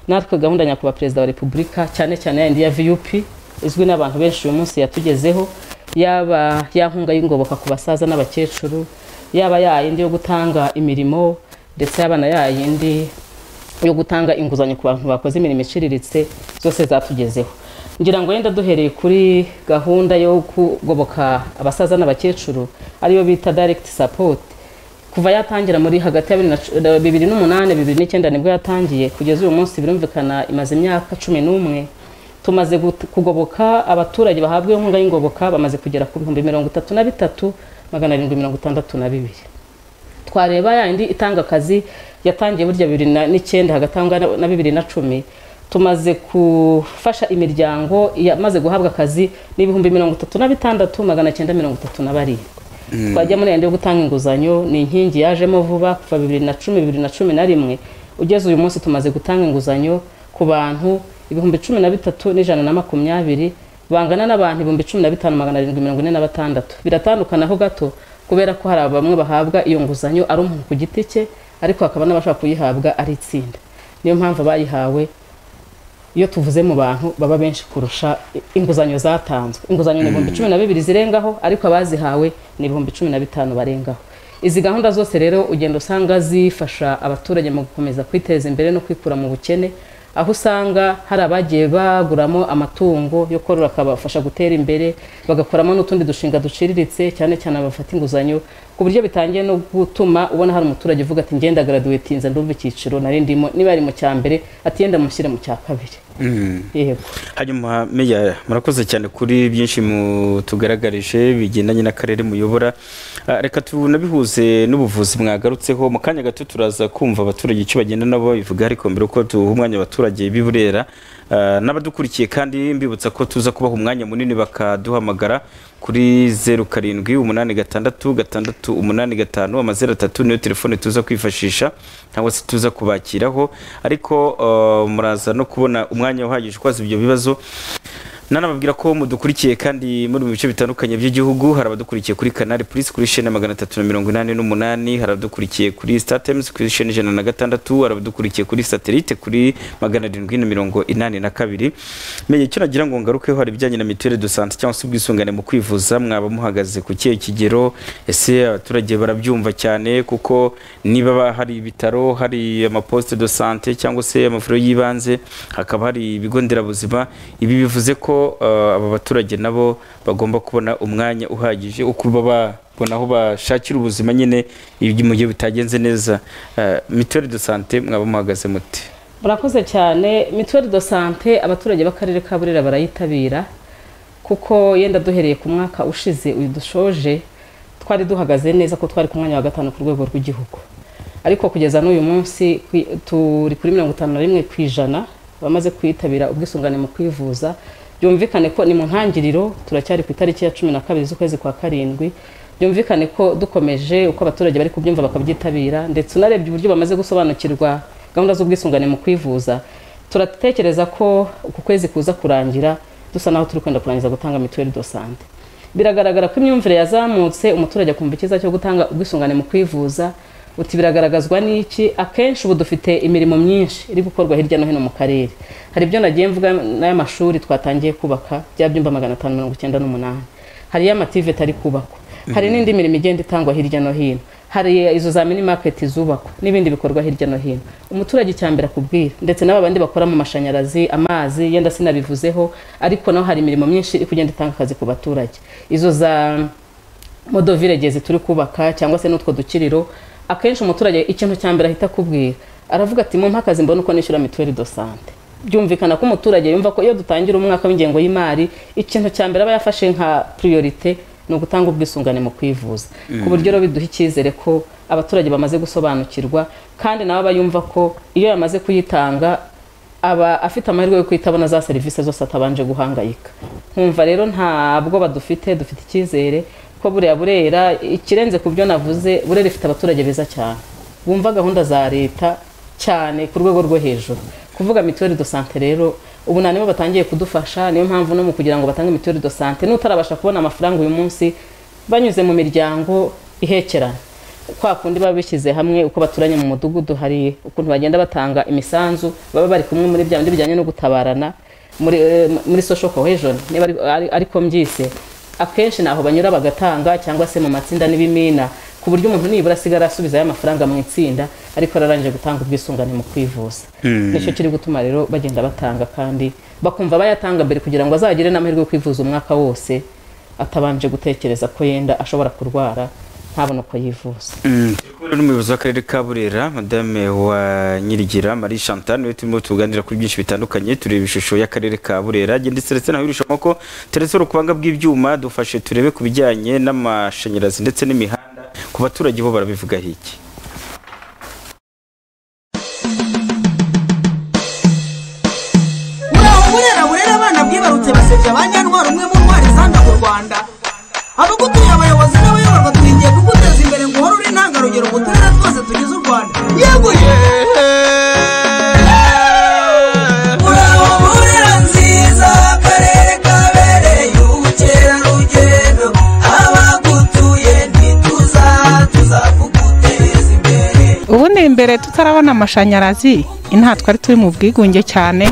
natwe gahunda nyakubahwa perezida wa repubulika cyane cyane yayindi ya viyupi izwi n'abantu benshi uyu munsi yatugezeho yaba ya nkunga y'ingoboka ku basaza n'abakecuru yaba yayindi yo gutanga imirimo ndetse yaba na yayindi yo gutanga inguzanyo ku bantu bakoze imirimo iciriritse zose zatugezeho ngira ngo yenda duhereye kuri gahunda yo kugoboka abasaza n'abakecuru ariyo bita direct support kuva yatangira muri hagati ya bibiri n'umunani bibiri n'icyenda nibwo yatangiye kugeza uyu munsi birumvikana imaze imyaka cumi n'umwe tumaze gut- kugoboka abaturage bahabwa inkunga y'ingoboka bamaze kugera ku bihumbi mirongo itatu na bitatu magana arindwi mirongo itandatu na bibiri twareba yayindi itanga akazi yatangiye burya bibiri na- n'icyenda hagatangwa na- na bibiri na cumi tumaze gufasha imiryango yamaze guhabwa akazi n'ibihumbi mirongo itatu na bitandatu magana cyenda mirongo itatu na barindwi twajya muri yandi yo gutanga inguzanyo ni inkingi yajemo vuba kuva bibiri na cumi bibiri na cumi na rimwe ugeze uyu munsi tumaze gutanga inguzanyo ku bantu ibihumbi cumi na bitatu n'ijana na makumyabiri bangana n'abantu ibihumbi cumi na bitanu magana arindwi mirongo ine na batandatu biratandukana ho gato kubera ko hari bamwe bahabwa iyo nguzanyo ari umuntu ku giti cye ariko hakaba n'abashaka kuyihabwa ari itsinda niyo mpamvu abayihawe iyo tuvuze mu bantu baba benshi kurusha inguzanyo zatanzwe inguzanyo ni ibihumbi cumi na bibiri zirengaho ariko abazihawe ni ibihumbi cumi na bitanu barengaho izi gahunda zose rero ugenda usanga zifasha abaturage mu gukomeza kwiteza imbere no kwikura mu bukene aho usanga hari abagiye baguramo amatungo yo korora akabafasha gutera imbere bagakoramo n'utundi dushinga duciriritse cyane cyane abafata inguzanyo ku buryo bitangiye no gutuma ubona hari umuturage uvuga ati ngenda garaduwetinze ndumva icyiciro nari ndimo niba ari mu cya mbere ati yenda mushyire mu cya kabiri yego hanyuma meya murakoze cyane kuri byinshi mutugaragarije bigendanye n'akarere muyobora Ah, reka tunabihuze n'ubuvuzi mwagarutseho mu kanya gato turaza kumva abaturage icyo bagenda nabo babivuga ariko mbere uko tuha umwanya abaturage b'i Burera ah, n'abadukurikiye kandi mbibutsa ko tuza kubaha umwanya munini bakaduhamagara kuri zeru karindwi umunani gatandatu gatandatu umunani gatanu amazeru atatu niyo telefone tuza kwifashisha cyangwa se tuza kubakiraho ariko ah, muraza no kubona umwanya uhagije ukoze ibyo bibazo nanababwira ko mudukurikiye kandi muri mu bice bitandukanye by'igihugu hari abadukurikiye kuri kanari purisi kuri shene magana atatu na mirongo inani n'umunani hari abadukurikiye kuri sitatemuzi kuri shene ijana na gatandatu hari abadukurikiye kuri satelite kuri magana arindwi na mirongo inani na kabiri menya icyo nagira ngo ngarukeho hari ibijyanye na mituweli do sante cyangwa se ubwisungane mu kwivuza mwaba muhagaze ku kihe kigero ese abaturage barabyumva cyane kuko niba ba- hari ibitaro hari amaposite do sante cyangwa se amavuriro y'ibanze hakaba hari ibigo nderabuzima ibi bivuze ko eh, aba baturage nabo bagomba kubona umwanya uhagije wo kuba babona aho bashakira ubuzima nyine iyo mu gihe bitagenze neza Eh, mituweli do sante mwaba muhagaze muti murakoze cyane mituweli do sante abaturage b'akarere ka burera barayitabira kuko yenda duhereye ku mwaka ushize uyu dushoje twari duhagaze neza ko twari ku mwanya wa gatanu ku rwego rw'igihugu ariko kugeza n'uyu munsi kwi- turi kuri mirongo itanu na rimwe ku ijana bamaze kwitabira ubwisungane mu kwivuza byumvikane ko ni mu ntangiriro turacyari ku itariki ya cumi na kabiri z'ukwezi kwa karindwi byumvikane ko dukomeje uko abaturage bari kubyumva bakabyitabira ndetse unarebye uburyo bamaze gusobanukirwa gahunda z'ubwisungane mu kwivuza turatekereza ko uku kwezi kuza kurangira dusa naho turi kwenda kurangiza gutanga mituweli do sante biragaragara ko imyumvire yazamutse umuturage akumva icyiza cyo gutanga ubwisungane mu kwivuza uti biragaragazwa n'iki akenshi ubu dufite imirimo myinshi iri gukorwa hirya no hino mu karere hari ibyo nagiye mvuga n'ay'amashuri twatangiye kubaka bya byumba magana atanu mirongo icyenda n'umunani hari y'amative atari kubakwa hari n'indi mirimo igenda itangwa hirya no hino hari izo za mini market zubakwa n'ibindi bikorwa hirya no hino umuturage icya mbere akubwira ndetse n'aba bandi bakora mu mashanyarazi amazi yenda sinabivuzeho ariko naho hari imirimo myinshi iri kugenda itanga akazi ku baturage izo za modo viregezi turi kubaka cyangwa se n'utwo dukiriro akenshi umuturage ikintu cya mbere ahita akubwira aravuga ati mumpe akazi mbona uko nishyura mituweli do sante byumvikana ko umuturage yumva ko iyo dutangira umwaka w'ingengo y'imari ikintu cya mbere aba yafashe nka priorite ni ugutanga ubwisungane mu kwivuza ku buryo rero biduha icyizere ko abaturage bamaze gusobanukirwa kandi nabo bayumva ko iyo yamaze kuyitanga aba afite amahirwe yo kuhita abona za serivisi zose atabanje guhangayika nkumva rero ntabwo badufite dufite icyizere ko buriya burera ikirenze ku byo navuze burera ifite abaturage beza cyane bumva gahunda za leta cyane ku rwego rwo hejuru kuvuga mituweli do sante rero ubu nta nibo batangiye kudufasha niyo mpamvu no mu kugira ngo batange mituweli do sante n'utarabasha kubona amafaranga uyu munsi banyuze mu miryango ihekerana kwa kundi baba bishyize hamwe uko baturanye mu mudugudu hari ukuntu bagenda batanga imisanzu baba bari kumwe muri bya bindi bijyanye no gutabarana muri eh, muri social cohesion niba ari- ari- ariko mbyise akenshi ni aho banyura bagatanga cyangwa se mu matsinda n'ibimina ku buryo umuntu nibura asigara asubizayo amafaranga mu itsinda ariko ararangije gutanga ubwisungane mu kwivuza nicyo kiri gutuma rero bagenda batanga kandi bakumva bayatanga mbere kugira ngo azagire n'amahirwe yo kwivuza umwaka wose atabanje gutekereza ko yenda ashobora kurwara ntabone uko yivuza kubera n'umuyobozi w'akarere ka burera madame wa nyirigira marie chantal niwe turimo tuganira kuri byinshi bitandukanye tureba ishusho y'akarere ka burera ndetse ndetse nawe irushanwa ko teretse urupanga bw'ibyuma dufashe turebe ku bijyanye n'amashanyarazi ndetse n'imihanda ku baturage bo barabivugaho iki buraho burera burera abana bwibarutse basebya abanyantwara umwe mu ntwari zanga mu rwanda abagutuye abayobozi n'abayoborwa turingiye kuguteza imbere ngo uhore uri intangarugero mu turere twose tugize u rwanda yego ye buraho burera nziza akarere kabereye ubukerarugendo abagutuye ntituza tuzakuguteza imbere ubundi imbere tutarabona amashanyarazi inaha twari turi mu bwigunge cyane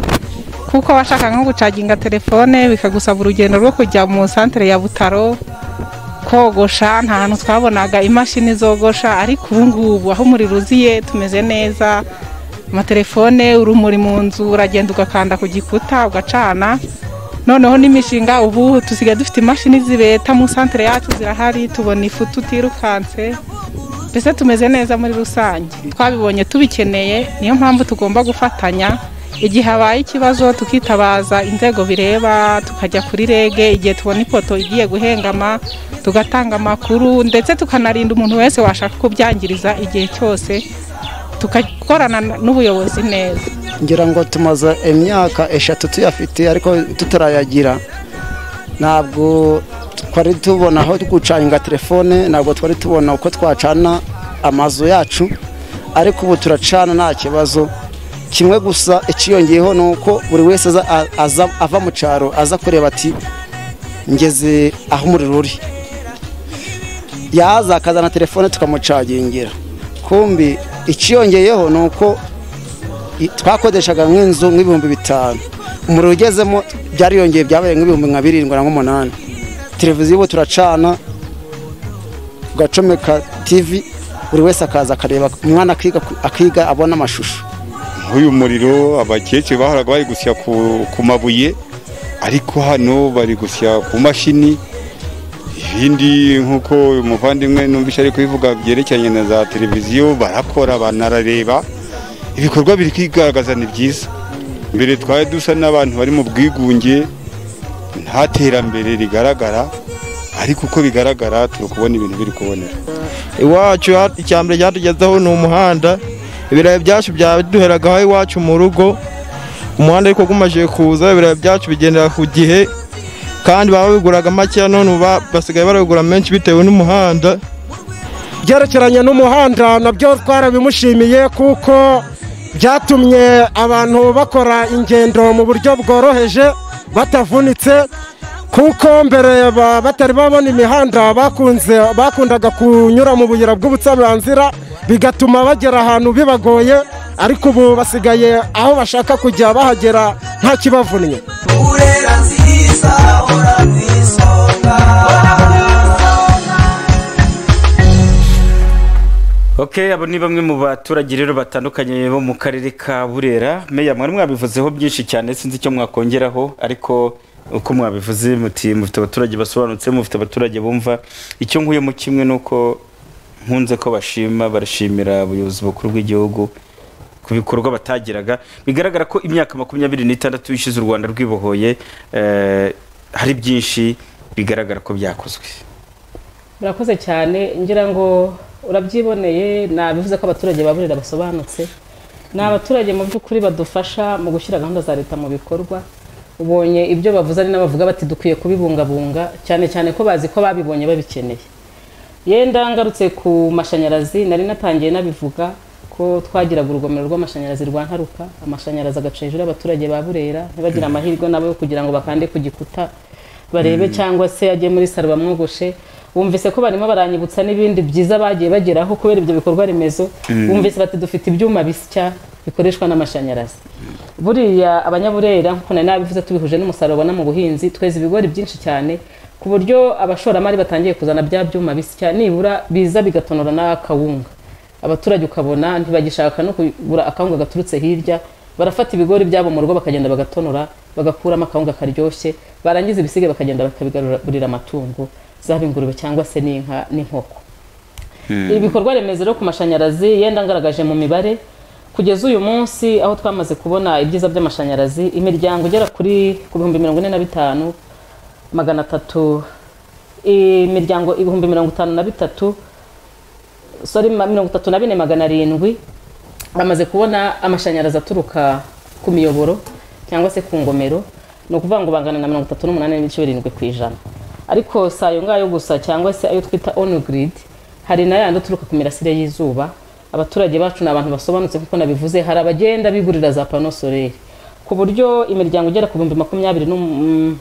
kuko washaka nko gucaginga telefone bikagusaba urugendo rwo kujya mu santere ya butaro kogosha nta hantu twabonaga imashini zogosha ariko ubu ngubu aho umuriro uziye tumeze neza amatelefone urumuri mu nzu uragenda ugakanda ku gikuta ugacana noneho n'imishinga ubu tusigaye dufite imashini zibeta mu santere yacu zirahari tubona ifu tutirukanse mbese tumeze neza muri rusange twabibonye tubikeneye niyo mpamvu tugomba gufatanya igihe habaye ikibazo tukitabaza inzego bireba tukajya kuri rege igihe tubona ipoto igiye guhengama tugatanga amakuru ndetse tukanarinda umuntu wese washaka kubyangiriza igihe cyose tugakorana n'ubuyobozi neza ngira ngo tumaze imyaka eshatu tuyafite ariko tutarayagira ntabwo twari tubona aho gucaninga telefone ntabwo twari tubona uko twacana amazu yacu ariko ubu turacana nta kibazo kimwe gusa ikiyongeyeho ni uko buri wese aza- a- aza- ava mu cyaro aza kureba ati ngeze aho umuriro uri yaza akazana telefone tukamucagingira kumbi ikiyongeyeho ni uko i- twakodeshaga nk'inzu nk'ibihumbi bitanu umuriro ugezemo byariyongeye byabaye nk'ibihumbi nka birindwi na nk'umunani televiziyo ubu turacana tugacomeka tivi buri wese akaza akareba umwana akiga akiga abona amashusho nk'uyu muriro abakecuru bahoraga bari gusya ku, ku mabuye ariko hano bari gusya ku mashini ibindi nk'uko uyu muvandimwe numvise ari kubivuga byerekeranye na za televiziyo barakora banarareba ibikorwa biri kwigaragaza ni byiza mbere twari dusa n'abantu bari mu bwigunge nta terambere rigaragara ariko uko bigaragara turi kubona ibintu biri kubonera iwacu ha- icya mbere cyatugezeho ni umuhanda ibirayi byacu byaduheraga aho iwacu mu rugo umuhanda ariko ugumaje kuza ibirayi byacu bigendera ku gihe kandi baba babiguraga makeya none ubu ba- basigaye barabigura menshi bitewe n'umuhanda byerekeranye n'umuhanda nabyo twarabimushimiye kuko byatumye abantu bakora ingendo mu buryo bworoheje batavunitse kuko mbere ba- batari babona imihanda bakunze bakundaga kunyura mu buyira bw'ubucamanzira bigatuma bagera ahantu bibagoye ariko ubu basigaye aho bashaka kujya bahagera nta kibavunnye burera nziza hora ku isonga Okay, abo ni bamwe mu baturage rero batandukanye bo mu karere ka Burera. Meya mwari mwabivuzeho byinshi cyane sinzi icyo mwakongeraho ariko uko mwabivuze muti mufite abaturage basobanutse mufite abaturage bumva icyo nkuyemo kimwe nuko nkunze ko bashima barashimira ubuyobozi bukuru bw'igihugu ku bikorwa batagiraga bigaragara ko imyaka makumyabiri n'itandatu ishize u Rwanda rwibohoye eh, hari byinshi bigaragara ko byakozwe murakoze cyane ngira ngo urabyiboneye nabivuze ko abaturage baburira basobanutse ni abaturage mu by'ukuri badufasha mu gushyira gahunda za leta mu bikorwa ubonye ibyo bavuze ari n'abavuga bati dukwiye kubibungabunga cyane cyane ko bazi ko babibonye babikeneye yenda ngarutse ku mashanyarazi nari natangiye nabivuga ko twagiraga urugomero rw'amashanyarazi rwa ntaruka amashanyarazi agaca hejuru y'abaturage ba burera ntibagire amahirwe nabo yo kugira ngo bakande ku gikuta barebe cyangwa se ajye muri saro bamwogoshe wumvise ko barimo baranyibutsa n'ibindi byiza bagiye bageraho kubera ibyo bikorwa remezo wumvise bati dufite ibyuma bisya bikoreshwa n'amashanyarazi buriya abanyaburera nk'uko nari nabivuze tubihuje n'umusaruro babona mu buhinzi tweza ibigori byinshi cyane ku buryo abashoramari batangiye kuzana bya byuma bisya nibura biza bigatonora n'akawunga abaturage ukabona ntibagishaka no kugura akawunga gaturutse hirya barafata ibigori byabo mu rugo bakagenda bagatonora bagakuramo akawunga karyoshye barangiza ibisigaye bakagenda bakabigaburira amatungo zaba ingurube cyangwa se n'inka n'inkoko ibikorwa remezo rero ku mashanyarazi yenda ngaragaje mu mibare kugeza uyu munsi aho twamaze kubona ibyiza by'amashanyarazi imiryango igera kuri ku bihumbi mirongo ine na bitanu magana atatu imiryango ibihumbi mirongo itanu na bitatu sorry ma- mirongo itatu na bine magana arindwi bamaze kubona amashanyarazi aturuka ku miyoboro cyangwa se ku ngomero ni ukuvuga ngo bangana na mirongo itatu n'umunani n'ibice birindwi ku ijana ariko si ayo ngayo gusa cyangwa se ayo twita onu giridi hari na yandi aturuka ku mirasire y'izuba abaturage bacu ni abantu basobanutse kuko nabivuze hari abagenda bigurira za pano soleri ku buryo imiryango igera ku bihumbi makumyabiri n'um-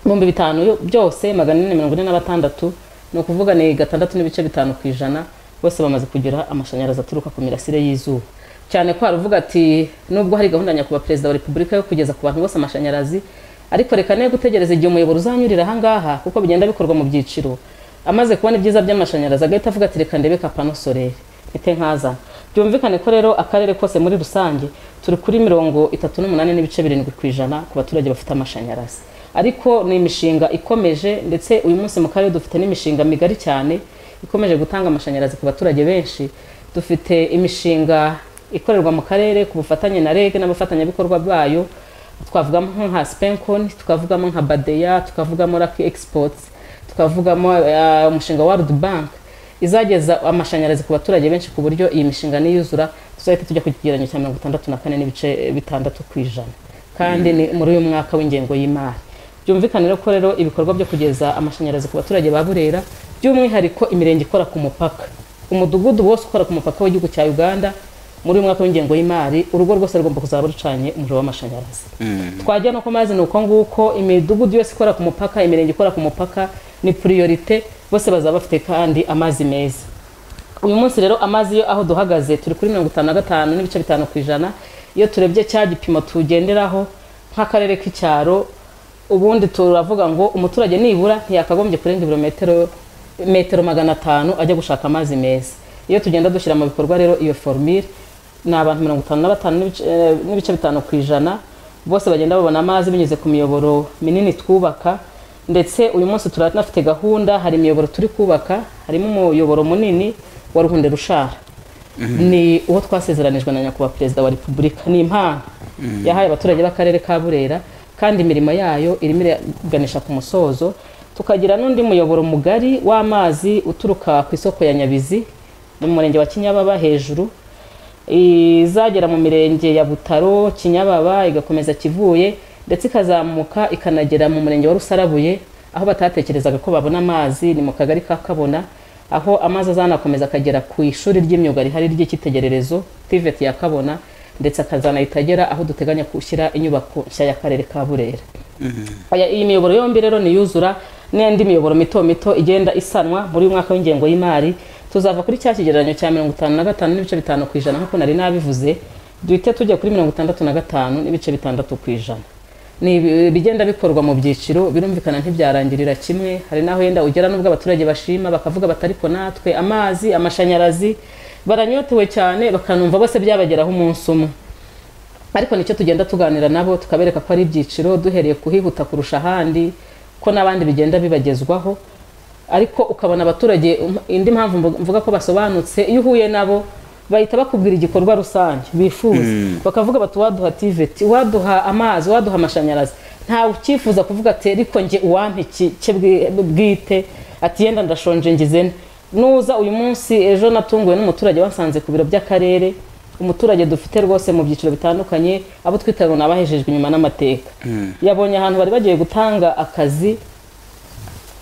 ibihumbi bitanu yo- byose magana ane na mirongo ine na batandatu ni ukuvuga ni gatandatu n'ibice bitanu ku ijana bose bamaze kugira amashanyarazi aturuka ku mirasire y'izuba cyane ko haravuga ati nubwo hari gahunda ya nyakubahwa perezida wa repubulika yo kugeza ku bantu bose amashanyarazi ariko reka ne gutegereza igihe umuyoboro uzanyurira ahangaha kuko bigenda bikorwa mu byiciro amaze kubona ibyiza by'amashanyarazi agahita avuga ati reka ndebe ka pano soleri mfite nkaza byumvikane ko rero akarere kose muri rusange turi kuri mirongo itatu n'umunani n'ibice birindwi ku ijana ku baturage bafite amashanyarazi ariko ni imishinga ikomeje ndetse uyu munsi mu karere dufite n'imishinga migari cyane ikomeje gutanga amashanyarazi ku baturage benshi dufite imishinga ikorerwa mu karere ku bufatanye na reg n'abafatanyabikorwa bayo twavugamo nka spencon tukavugamo nka badeya tukavugamo raki exports tukavugamo eh, umushinga wa World Bank izageza amashanyarazi ku baturage benshi ku buryo iyi mishinga niyuzura tuzahita tujya ku kigereranyo cya mirongo itandatu na kane n'ibice bitandatu ku ijana kandi ni muri uyu mwaka w'ingengo y'imari byumvikane rero ko rero ibikorwa byo kugeza amashanyarazi ku baturage ba burera by'umwihariko imirenge ikora ku mupaka umudugudu wose ukora ku mupaka w'igihugu cya uganda muri uyu mwaka w'ingengo y'imari urugo rwose rugomba kuzaba rucanye umuriro w'amashanyarazi twajya no ku mazi ni uko nguko imidugudu yose ikora ku mupaka imirenge ikora ku mupaka ni puriyorite bose bazaba bafite kandi amazi meza uyu munsi rero amazi yo aho duhagaze turi kuri mirongo itanu na gatanu n'ibice bitanu ku ijana iyo turebye cya gipimo tugenderaho nk'akarere k'icyaro ubundi turavuga ngo umuturage nibura ntiyakagombye kurenga ibirometero metero magana atanu ajya gushaka amazi meza iyo tugenda dushyira mu bikorwa rero iyo formire ni abantu mirongo itanu na batanu n'ibice- eh, n'ibice bitanu ku ijana bose bagenda babona amazi binyuze ku miyoboro minini twubaka ndetse uyu munsi turanafite gahunda hari imiyoboro turi kubaka harimo umuyoboro munini wa ruhunde rushara ni uwo twasezeranijwe na nyakubahwa perezida wa repubulika ni impano yahaye abaturage b'akarere ka burera kandi imirimo yayo irimo iraganisha ku musozo tukagira n'undi muyoboro mugari w'amazi uturuka ku isoko ya nyabizi mu murenge wa kinyababa hejuru izagera mu mirenge ya butaro kinyababa igakomeza kivuye ndetse ikazamuka ikanagera mu murenge wa rusarabuye aho batatekerezaga ko babona amazi ni mu kagari ka kabona aho amazi azanakomeza akagera ku ishuri ry'imyuga rihari ry'icyitegererezo tiveti ya kabona ndetse akazanahita agera aho duteganya gushyira inyubako nshya y'akarere ka burera Aya- iyi miyoboro yombi rero niyuzura n'indi miyoboro mito mito igenda isanwa muri uyu mwaka w'ingengo y'imari tuzava kuri cya kigereranyo cya mirongo itanu na gatanu n'ibice bitanu ku ijana nk'uko nari nabivuze duhite tujya kuri mirongo itandatu na gatanu n'ibice bitandatu ku ijana ni ibi- bigenda bikorwa mu byiciro birumvikana ntibyarangirira kimwe hari n'aho yenda ugera n'ubwo abaturage bashima bakavuga bati ariko natwe amazi amashanyarazi baranyotewe cyane bakanumva bose byabageraho umunsi umwe ariko nicyo tugenda tuganira nabo tukabereka ko ari ibyiciro duhereye kuhihuta kurusha ahandi ko n'abandi bigenda bibagezwaho ariko ukabona abaturage um- indi mpamvu mvu- mvuga ko basobanutse iyo uhuye nabo bahita bakubwira igikorwa rusange bifuza bakavuga bati waduha tiveti waduha amazi waduha amashanyarazi ntawe ucyifuza kuvuga ati ariko njye uwampa iki cye bwi- bwite ati yenda ndashonje ngizene nuza uyu munsi ejo natunguwe n'umuturage wasanze ku biro by'akarere umuturage dufite rwose mu byiciro bitandukanye abo twita ngo ni abahejejwe inyuma n'amateka yabonye ahantu bari bagiye gutanga akazi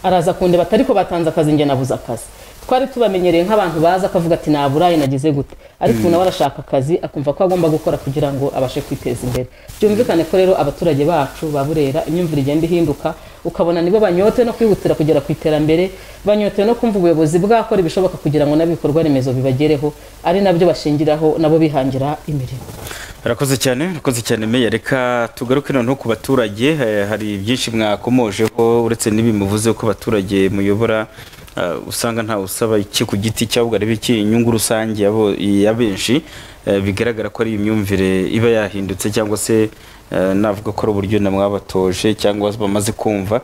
araza kundeba ati ariko batanze akazi njye nabuze akazi twari tubamenyereye nk'abantu baza akavuga ati naburaye nagize gute ariko ubu nawe arashaka akazi akumva ko agomba gukora kugira ngo abashe kwiteza imbere byumvikane ko rero abaturage bacu ba burera imyumvire igenda ihinduka ukabona nibo banyotewe no kwihutira kugera ku iterambere banyotewe no kumva ubuyobozi bwakora ibishoboka kugira ngo n'ibikorwa remezo bibagereho ari nabyo bashingiraho nabo bihangira imirimo arakoze cyane arakoze cyane meya reka tugaruke noneho ku baturage eh, hari byinshi mwakomojeho uretse n'ibimuvuze ko abaturage muyobora eh, usanga ntawe usaba iki ku giti cye ahubwo areba iki inyungu rusange yabo- ya benshi eh, bigaragara ko ari imyumvire iba yahindutse cyangwa se eh, navuga ko ari uburyo namwabatoje cyangwa bamaze kumva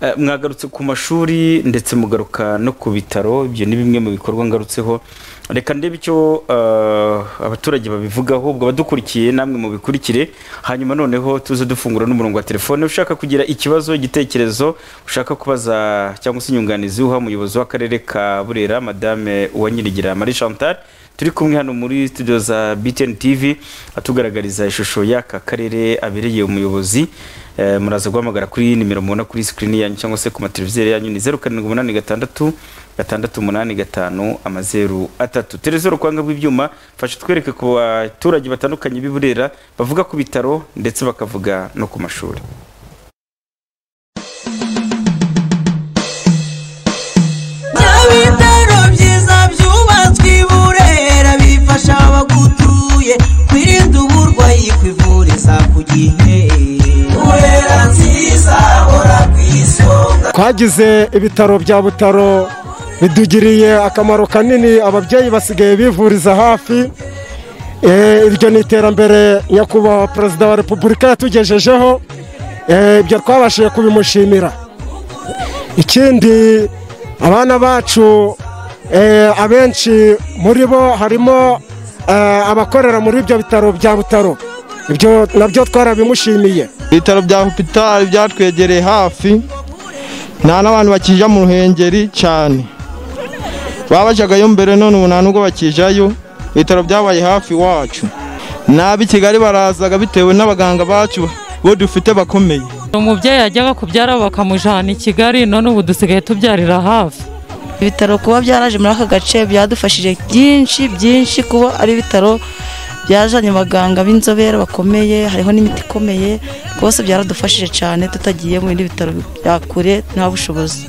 Eh, mwagarutse ku mashuri ndetse mugaruka no ku bitaro ibyo ni bimwe mu bikorwa ngarutseho reka ndebe icyo eh, abaturage babivugaho ubwo abadukurikiye namwe mubikurikire hanyuma noneho tuze dufungura n'umurongo wa telefone ushaka kugira ikibazo igitekerezo ushaka kubaza cyangwa se inyunganizi uha umuyobozi w'akarere ka burera madame uwanyirigira marie chantal turi kumwe hano muri studio za btn tv atugaragariza ishusho y'aka karere abereye umuyobozi Eh, muraza guhamagara kuri iyi nimero mubona kuri sikirini yanyu cyangwa se ku mateleviziyo yanyu ni zeru karindwi umunani gatandatu gatandatu umunani gatanu amazeru atatu televiziyo rukwanga rw'ibyuma fasha twereke ku baturage batandukanye b'i burera bavuga ku bitaro ndetse bakavuga no ku mashuri Nyabitaro byiza byubatswe i Burera bifasha abagutuye kwirinda uburwayi kwivuriza ku gihe Burera nziza hora ku isonga twagize ibitaro bya butaro bidugiriye akamaro kanini ababyeyi basigaye bivuriza hafi Eh, iryo ni iterambere nyakubahwa perezida wa repubulika yatugejejeho Eh, ibyo twabashije kubimushimira ikindi abana bacu eh, abenshi muri bo harimo eh, abakorera muri ibyo bitaro bya butaro ibyo nabyo twarabimushimiye ibitaro bya hopitari byatwegereye hafi nta n'abantu bakijya mu ruhengeri cyane babajyagayo mbere none ubu nta nubwo bakijayo ibitaro byabaye hafi iwacu nabi kigali barazaga bitewe n'abaganga bacu bo dufite bakomeye umubyeyi ajyaga kubyara bakamujyana i kigali none ubu dusigaye tubyarira hafi ibitaro kuba byaraje muri aka gace byadufashije byinshi byinshi kuba ari ibitaro byazanye abaganga b'inzobere bakomeye hariho n'imiti ikomeye rwose byaradufashije cyane tutagiye mu bindi bitaro bya kure nta bushobozi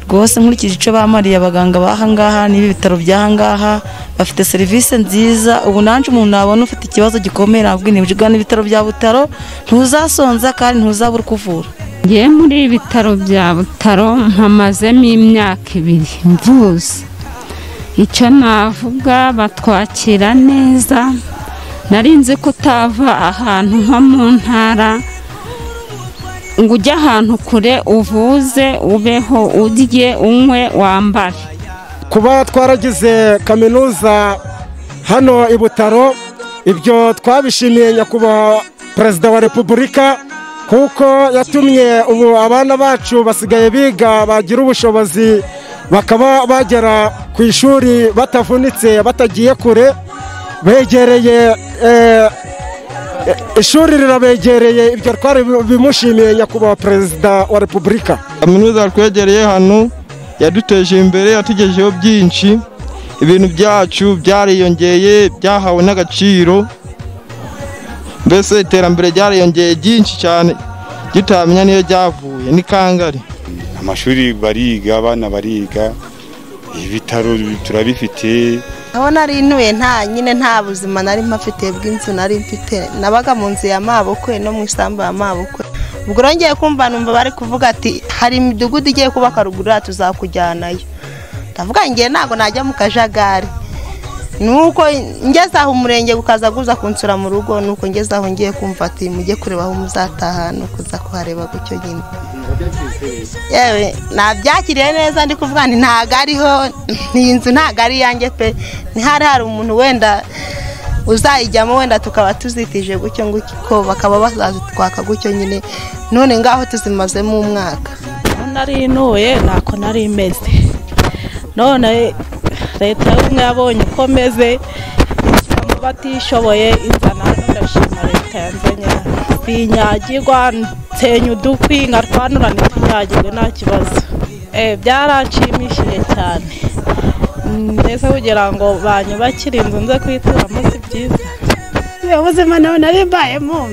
rwose nkurikije icyo bamariye abaganga b'ahangaha n'ibi bitaro by'ahangaha bafite serivisi nziza ubu nanjye umuntu nabona ufite ikibazo gikomeye nabwo ni ugana ibitaro bya butaro ntuzasonza kandi ntuzabura uko uvura ngiye muri ibitaro bya butaro mpamazemo imyaka ibiri mvuze icyo navuga batwakira neza nari nzi ko utava ahantu nko mu ntara ngo ujye ahantu kure uvuze ubeho urye unywe wambare kuba twaragize kaminuza hano i butaro ibyo twabishimiye nyakubahwa perezida wa repubulika kuko yatumye ubu abana bacu basigaye biga bagira ubushobozi bakaba bagera ku ishuri batavunitse batagiye kure begereye eh, ishuri rirabegereye ibyo twari bimushimiye nyakubahwa perezida wa repubulika kaminuza yatwegereye hano yaduteje imbere yatugejeho byinshi ibintu byacu byariyongeye byahawe n'agaciro mbese iterambere ryariyongeye ryinshi cyane tutamenya niyo ryavuye ni kangari amashuri bariga abana bariga ibitaro turabifite aho nari ntuye nta nyine nta buzima nari mpafite bw'inzu nari mfite nabaga mu nzu ya mabukwe no mu isambu ya mabukwe ubwo rero ngiye kumva numva bari kuvuga ati hari imidugudu igiye kubaka ruguru yacu tuzakujyanayo ndavuga ngo ngiye ntabwo najya mu kajagari ni uko ngeze aho umurenge ukaza guza kunsura mu rugo ni uko ngeze aho ngiye kumva ati mujye kureba aho muzataha ni ukuza kuhareba gutyo nyine yewe nabyakiriye neza ndi kuvuga nti ntago ariho iyi nzu ntago ari iyanjye pe ntihari hari umuntu wenda uzayijyamo wenda tukaba tuzitije gutyo gutyo bakaba bazazitwaka gutyo nyine none ngaho tuzimazemo umwaka aho nari ntuye ntako nari imeze none leta y'ubumwe yabonye uko meze ishyira mu batishoboye inzana hano ndashima leta yanzanye sinyagirwa nsenya udukwi nkarwanura ntitunyagirwe nta kibazo Eh, byaranshimishije cyane ndetse kugira ngo banyubakire inzu nze kuyituramo si byiza ubu buzima nawe nari mbayemo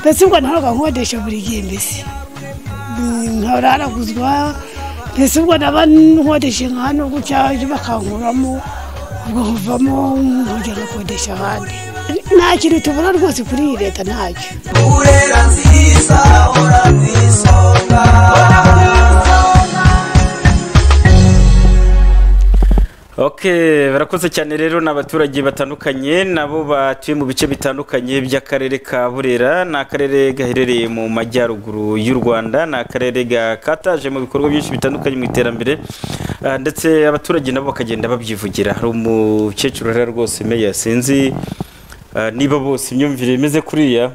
mbese ubwo ntabwo nkodesha buri gihe mbese ntararaguzwa mbese ubwo naba nkodesha hano gutya ibyo bakankuramo ubwo havamo nkongera ngakodesha ahandi nta kintu tubona rwose kuri iyi leta ntacyo burera nziza hora ku isonga Okay, barakoze cyane rero ni abaturage batandukanye nabo batuye mu bice bitandukanye by'akarere ka Burera ni akarere gaherereye mu majyaruguru y'u Rwanda ni akarere gakataje mu bikorwa byinshi bitandukanye mu iterambere ah, ndetse abaturage nabo bakagenda babyivugira hari umukecuru rero rwose meya sinzi ah, niba bose imyumvire imeze kuriya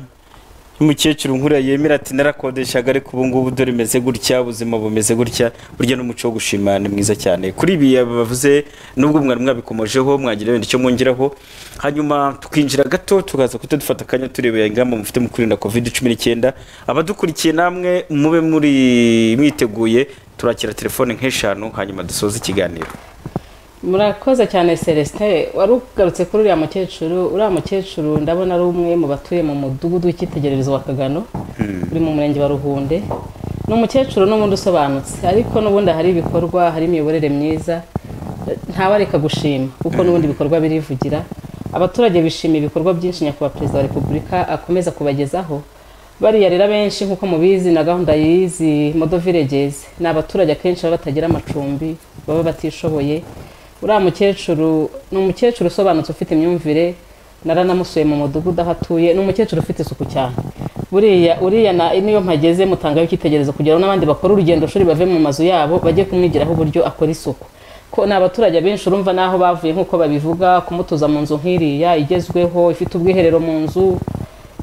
umukecuru nkuriya yemera ati narakodeshaga ariko ubu ngubu dore bimeze gutya ubuzima bumeze gutya burya n'umuco wo gushima ni mwiza cyane kuri ibi bavuze nubwo mwari mwabikomojeho mwagira wenda icyo mwongeraho hanyuma tukinjira gato tukaza kuta dufata akanya turebera ingamba mufite mu kwirinda covid cumi n'icyenda abadukurikiye namwe mube muri mwiteguye turakira telefone nk'eshanu hanyuma dusoze ikiganiro murakoze cyane celestin wari ugarutse kuri uriya mukecuru uriya mukecuru ndabona ari umwe mu batuye mu mudugudu w'icyitegererezo wa kagano uri mu murenge wa ruhunde ni umukecuru n'ubundi usobanutse ariko n'ubundi hari ibikorwa hari imiyoborere myiza ntawareka gushima kuko n'ubundi ibikorwa birivugira abaturage bishimiye ibikorwa byinshi nyakubahwa perezida wa repubulika akomeza kubagezaho bariya rero benshi nk'uko mubizi na gahunda y'izi modo villages ni abaturage akenshi baba batagira amacumbi baba batishoboye uriya mukecuru ni umukecuru usobanutse ufite imyumvire naranamusuye mu mudugudu aho atuye ni umukecuru ufite isuku cyane buriya uriya na niyo mpageze mutangaho icyitegererezo kugira ngo n'abandi bakore urugendo shuri bave mu mazu yabo bajye kumwigiraho uburyo akora isuku ko ni abaturage benshi urumva n'aho bavuye nk'uko babivuga kumutuza mu nzu nk'iriya igezweho ifite ubwiherero mu nzu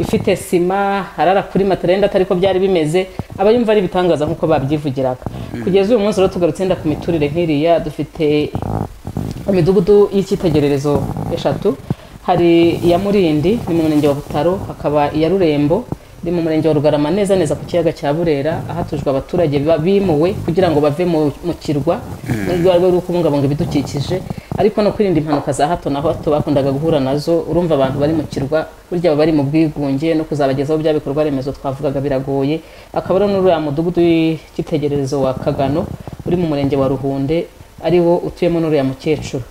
ifite sima harara kuri materenda atari ko byari bimeze aba yumva ari ibitangaza nk'uko babyivugiraga kugeza uyu munsi rero tugarutse yenda ku miturire nk'iriya dufite imidugudu y'icyitegererezo eshatu hari iya murindi ni mu murenge wa butaro hakaba iya rurembo ni mu murenge wa rugarama neza neza ku kiyaga cya burera ahatujwe abaturage ba- bimuwe kugira ngo bave mu mu kirwa mu rwego rwo kubungabunga ibidukikije ariko no kwirinda impanuka za hato na hato bakundaga guhura nazo urumva abantu bari mu kirwa burya baba bari mu bwigunge no kuzabagezaho bya bikorwa remezo twavugaga biragoye akaba ari n'uriya mudugudu w'icyitegererezo wa kagano uri mu murenge wa ruhunde ari wo utuyemo n'uriya mukecuru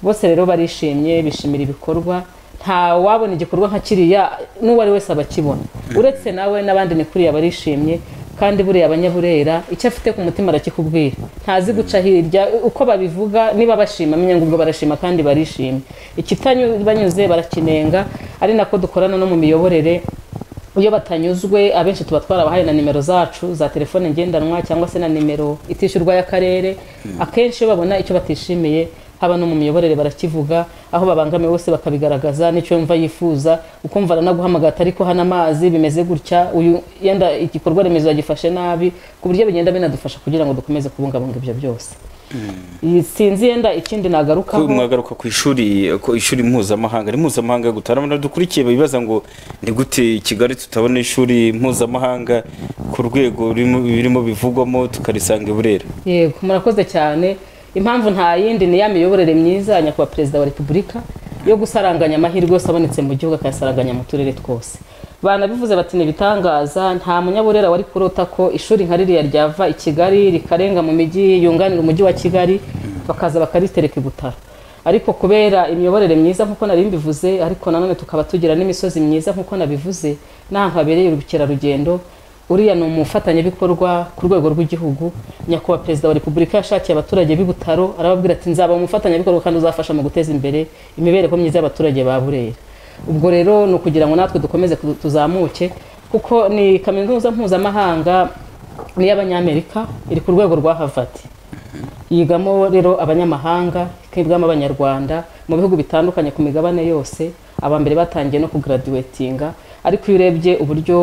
bose rero barishimye bishimira ibikorwa nta wabona igikorwa nka kiriya n'uwo ari wese abakibona uretse nawe n'abandi ni kuriya barishimye kandi buriya abanyaburera icyo afite ku mutima arakikubwira ntazi guca hirya uko babivuga niba bashima amenya ngo ubwo barashima kandi barishimye ikitanyuze barakinenga ari nako dukorana no mu miyoborere iyo batanyuzwe abenshi tuba twarabahaye na nimero zacu za telefone ngendanwa cyangwa se na nimero itishyurwa y'akarere akenshi iyo babona icyo batishimiye haba no mu miyoborere barakivuga aho babangamiwe bose bakabigaragaza n'icyo yumva yifuza ukumva aranaguhamagara ati ariko hano amazi bimeze gutya uyu yenda igikorwa remezo yagifashe nabi ku buryo bigenda binadufasha kugira ngo dukomeze kubungabunga ibyo byose Iyi sinzi yenda ikindi nagarukaho Ko mwagaruka ku ishuri ku ishuri mpuzamahanga ni mpuzamahanga gutarama dukurikiye bibaza ngo ni gute i kigali tutabona ishuri mpuzamahanga ku rwego ririmo- birimo bivugwamo tukarisanga i burera yego murakoze cyane impamvu nta yindi ni ya miyoborere myiza ya nyakubahwa perezida wa repubulika yo gusaranganya amahirwe yose abonetse mu gihugu akayasaranganya mu turere twose banabivuze bati ni ibitangaza nta munyaburera wari kurota ko ishuri nka ririya ryava i kigali rikarenga mu mijyi yunganira umujyi wa kigali bakaza bakaritereka i butaro ariko kubera imiyoborere myiza nk'uko nari mbivuze ariko nanone tukaba tugira n'imisozi myiza nk'uko nabivuze n'ahantu habereye ubukerarugendo uriya ni umufatanyabikorwa ku rwego rw'igihugu nyakubahwa perezida wa repubulika yashakiye abaturage b'i butaro arababwira ati nzaba umufatanyabikorwa kandi uzafasha mu guteza imbere imibereho myiza y'abaturage ba burera ubwo rero ni ukugira ngo natwe dukomeze ku- tuzamuke kuko ni kaminuza mpuzamahanga ni iy'abanyamerika iri ku rwego rwa harvard yigamo rero abanyamahanga ikigamo abanyarwanda mu bihugu bitandukanye ku migabane yose aba mbere batangiye no kugaradiwetinga ariko iyo urebye uburyo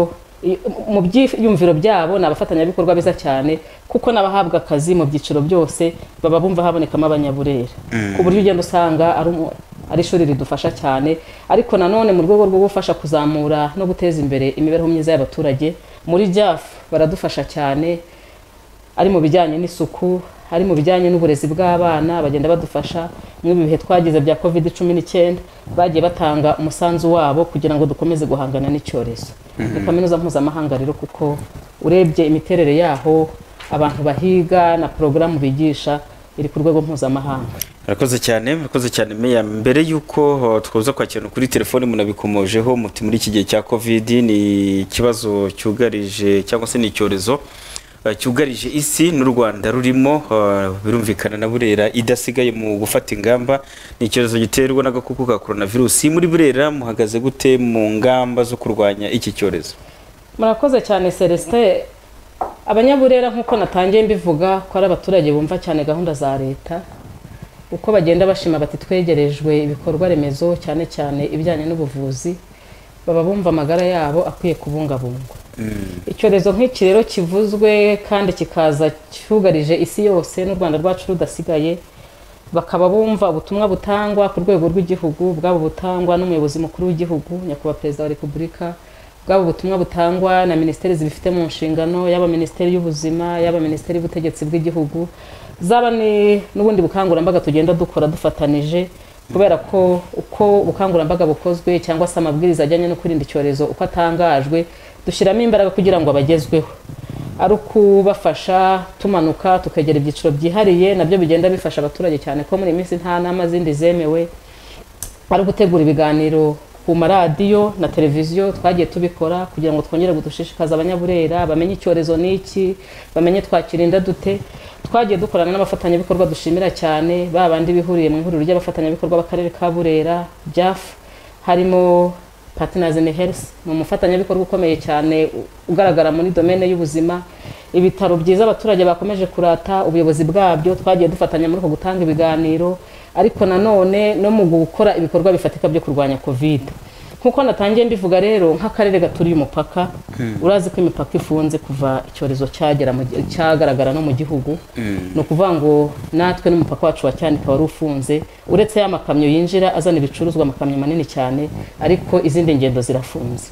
i- mu byiyumviro byabo ni abafatanyabikorwa beza cyane kuko n'abahabwa akazi mu byiciro byose baba bumva habonekamo abanyaburere ku buryo ugenda usanga ari umu- ari ishuri ridufasha cyane ariko nanone mu rwego rwo gufasha kuzamura no guteza imbere imibereho myiza y'abaturage muri jafu baradufasha cyane ari mu bijyanye n'isuku hari mu bijyanye n'uburezi bw'abana bagenda badufasha muri ibi bihe twagize bya covid cumi n'icyenda bagiye batanga umusanzu wabo kugira ngo dukomeze guhangana n'icyorezo ni Mhm. kaminuza mpuzamahanga rero kuko urebye imiterere yaho abantu bahiga na porogaramu bigisha iri ku rwego mpuzamahanga murakoze cyane murakoze cyane meya mbere y'uko uh, twaza kwakirana kuri telefoni munabikomojeho muti muri iki gihe cya covid ni ikibazo cyugarije cyangwa se ni icyorezo uh, cyugarije isi n'u rwanda rurimo uh, birumvikana na burera idasigaye mu gufata ingamba ni icyorezo giterwa n'agakoko ka coronavirus muri burera muhagaze gute mu ngamba zo kurwanya iki cyorezo murakoze cyane celestin abanyaburera nk'uko natangiye mbivuga ko ari abaturage bumva cyane gahunda za leta uko bagenda bashima bati twegerejwe ibikorwa remezo cyane cyane ibijyanye n'ubuvuzi baba bumva amagara yabo akwiye kubungabungwa icyorezo nk'iki rero kivuzwe kandi kikaza cyugarije isi yose n'u rwanda rwacu rudasigaye bakaba bumva ubutumwa butangwa ku rwego rw'igihugu bwaba butangwa n'umuyobozi mukuru w'igihugu nyakubahwa perezida wa repubulika bwaba ubutumwa butangwa na minisiteri zibifite mu nshingano yaba minisiteri y'ubuzima yaba minisiteri y'ubutegetsi bw'igihugu zaba ni n'ubundi bukangurambaga tugenda dukora dufatanije kubera ko uko ubukangurambaga bukozwe cyangwa se amabwiriza ajyanye no kwirinda icyorezo uko atangajwe dushyiramo imbaraga kugira ngo abagezweho ari ukubafasha tumanuka tukegera ibyiciro byihariye nabyo bigenda bifasha abaturage cyane ko muri iyi minsi nta nama zindi zemewe ari ugutegura ibiganiro ku maradiyo na televiziyo twagiye tubikora kugira ngo twongere gudushishikaza abanyaburera bamenye icyorezo ni iki bamenye twakirinda dute twagiye dukorana n'abafatanyabikorwa dushimira cyane ba bandi bihuriye mu ihuriro ry'abafatanyabikorwa b'akarere ka burera byafu harimo Partners in Health ni umufatanyabikorwa ukomeye cyane u- ugaragara muri domene y'ubuzima ibitaro byiza abaturage bakomeje kurata ubuyobozi bwabyo twagiye dufatanya muri uko gutanga ibiganiro ariko nanone no mu gukora ibikorwa bifatika byo kurwanya covid nk'uko natangiye mbivuga rero nk'akarere gaturiye umupaka Mm. urazi ko imipaka ifunze kuva icyorezo cyagera mu gi- cyagaragara no mu gihugu ni ukuvuga ngo natwe n'umupaka wacu wa cyanika wari ufunze uretse ya makamyo yinjira azana ibicuruzwa amakamyo manini cyane ariko izindi ngendo zirafunze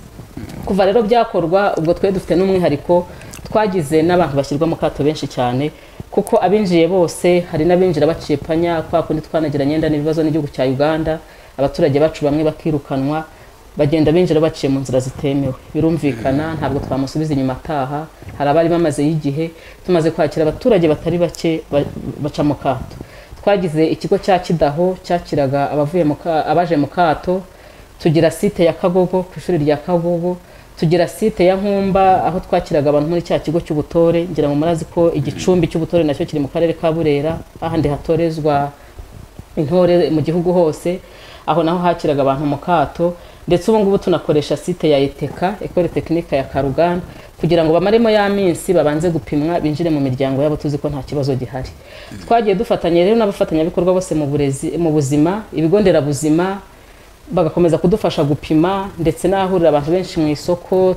kuva rero byakorwa ubwo twari dufite n'umwihariko twagize n'abantu bashyirwa mu kato benshi cyane kuko abinjiye bose hari n'abinjira baciye panya kwa kundi twanagiranye nda n'ibibazo n'igihugu cya uganda abaturage bacu bamwe bakirukanwa bagenda binjira baciye mu nzira zitemewe birumvikana ntabwo twamusubiza inyuma ataha hari abari bamazeyo igihe tumaze kwakira abaturage batari bake ba- baca mu kato twagize ikigo cya kidaho cyakiraga abavuye mu ka- abaje mu kato tugira site ya kagogo ku ishuri rya kagogo tugira site ya nkumba aho twakiraga abantu muri cya kigo cy'ubutore ngira ngo murazi ko igicumbi cy'ubutore nacyo kiri mu karere ka burera ahandi hatorezwa intore mu gihugu hose aho naho hakiraga abantu mu kato ndetse ubu ngubu tunakoresha site ya eteka ekore tekinika ya karuganda kugira ngo bamaremo ya minsi babanze gupimwa binjire mu miryango yabo tuzi ko nta kibazo gihari twagiye dufatanya rero n'abafatanyabikorwa bose mu burezi mu buzima ibigo nderabuzima bagakomeza kudufasha gupima ndetse n'ahahurira abantu benshi mu isoko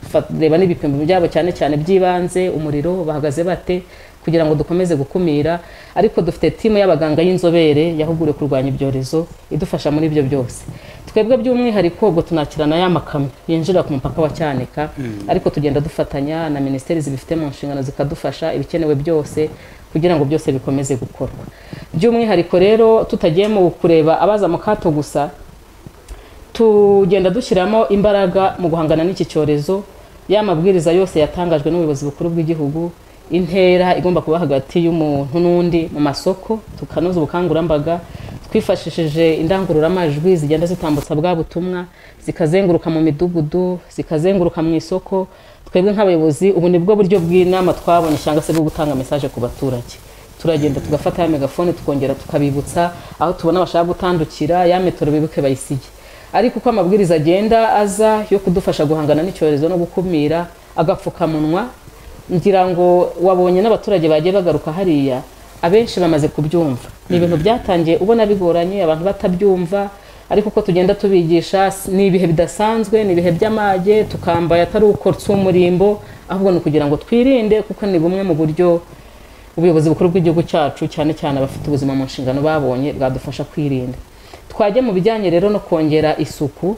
tukanareba n'ibipimo byabo cyane cyane by'ibanze umuriro bahagaze bate kugira ngo dukomeze gukumira ariko dufite timu y'abaganga y'inzobere yahuguriwe kurwanya ibyorezo idufasha muri ibyo byose twebwe by'umwihariko ubwo tunakirana ya makamyo yinjira ku mupaka wa cyanika Mm. ariko tugenda dufatanya na minisiteri zibifite mu nshingano zikadufasha ibikenewe byose kugira ngo byose bikomeze gukorwa by'umwihariko rero tutagiye mu kureba abaza mu kato gusa tugenda dushyiramo imbaraga mu guhangana n'iki cyorezo ya mabwiriza yose yatangajwe n'ubuyobozi bukuru bw'igihugu intera igomba kuba hagati y'umuntu n'undi mu masoko tukanoza ubukangurambaga twifashishije indangururamajwi zigenda zitambutsa bwa butumwa zikazenguruka mu midugudu zikazenguruka mu isoko twebwe nk'abayobozi ubu ni bwo buryo bw'inama twabonye cyangwa se bwo gutanga mesaje ku baturage turagenda tugafata ya megafone tukongera tukabibutsa aho tubona bashaka gutandukira ya metero bibuke bayisige ariko uko amabwiriza agenda aza yo kudufasha guhangana n'icyorezo no gukumira agapfukamunwa ngira ngo wabonye n'abaturage bagiye bagaruka hariya abenshi bamaze kubyumva ni ibintu byatangiye ubona bigoranye abantu batabyumva ariko uko tugenda tubigisha s- ni ibihe bidasanzwe ni ibihe by'amage tukambaye atari uko umurimbo ahubwo ni ukugira ngo twirinde kuko ni bumwe mu buryo ubuyobozi bukuru bw'igihugu cyacu cyane cyane abafite ubuzima mu nshingano babonye bwadufasha kwirinda twajya mu bijyanye rero no kongera isuku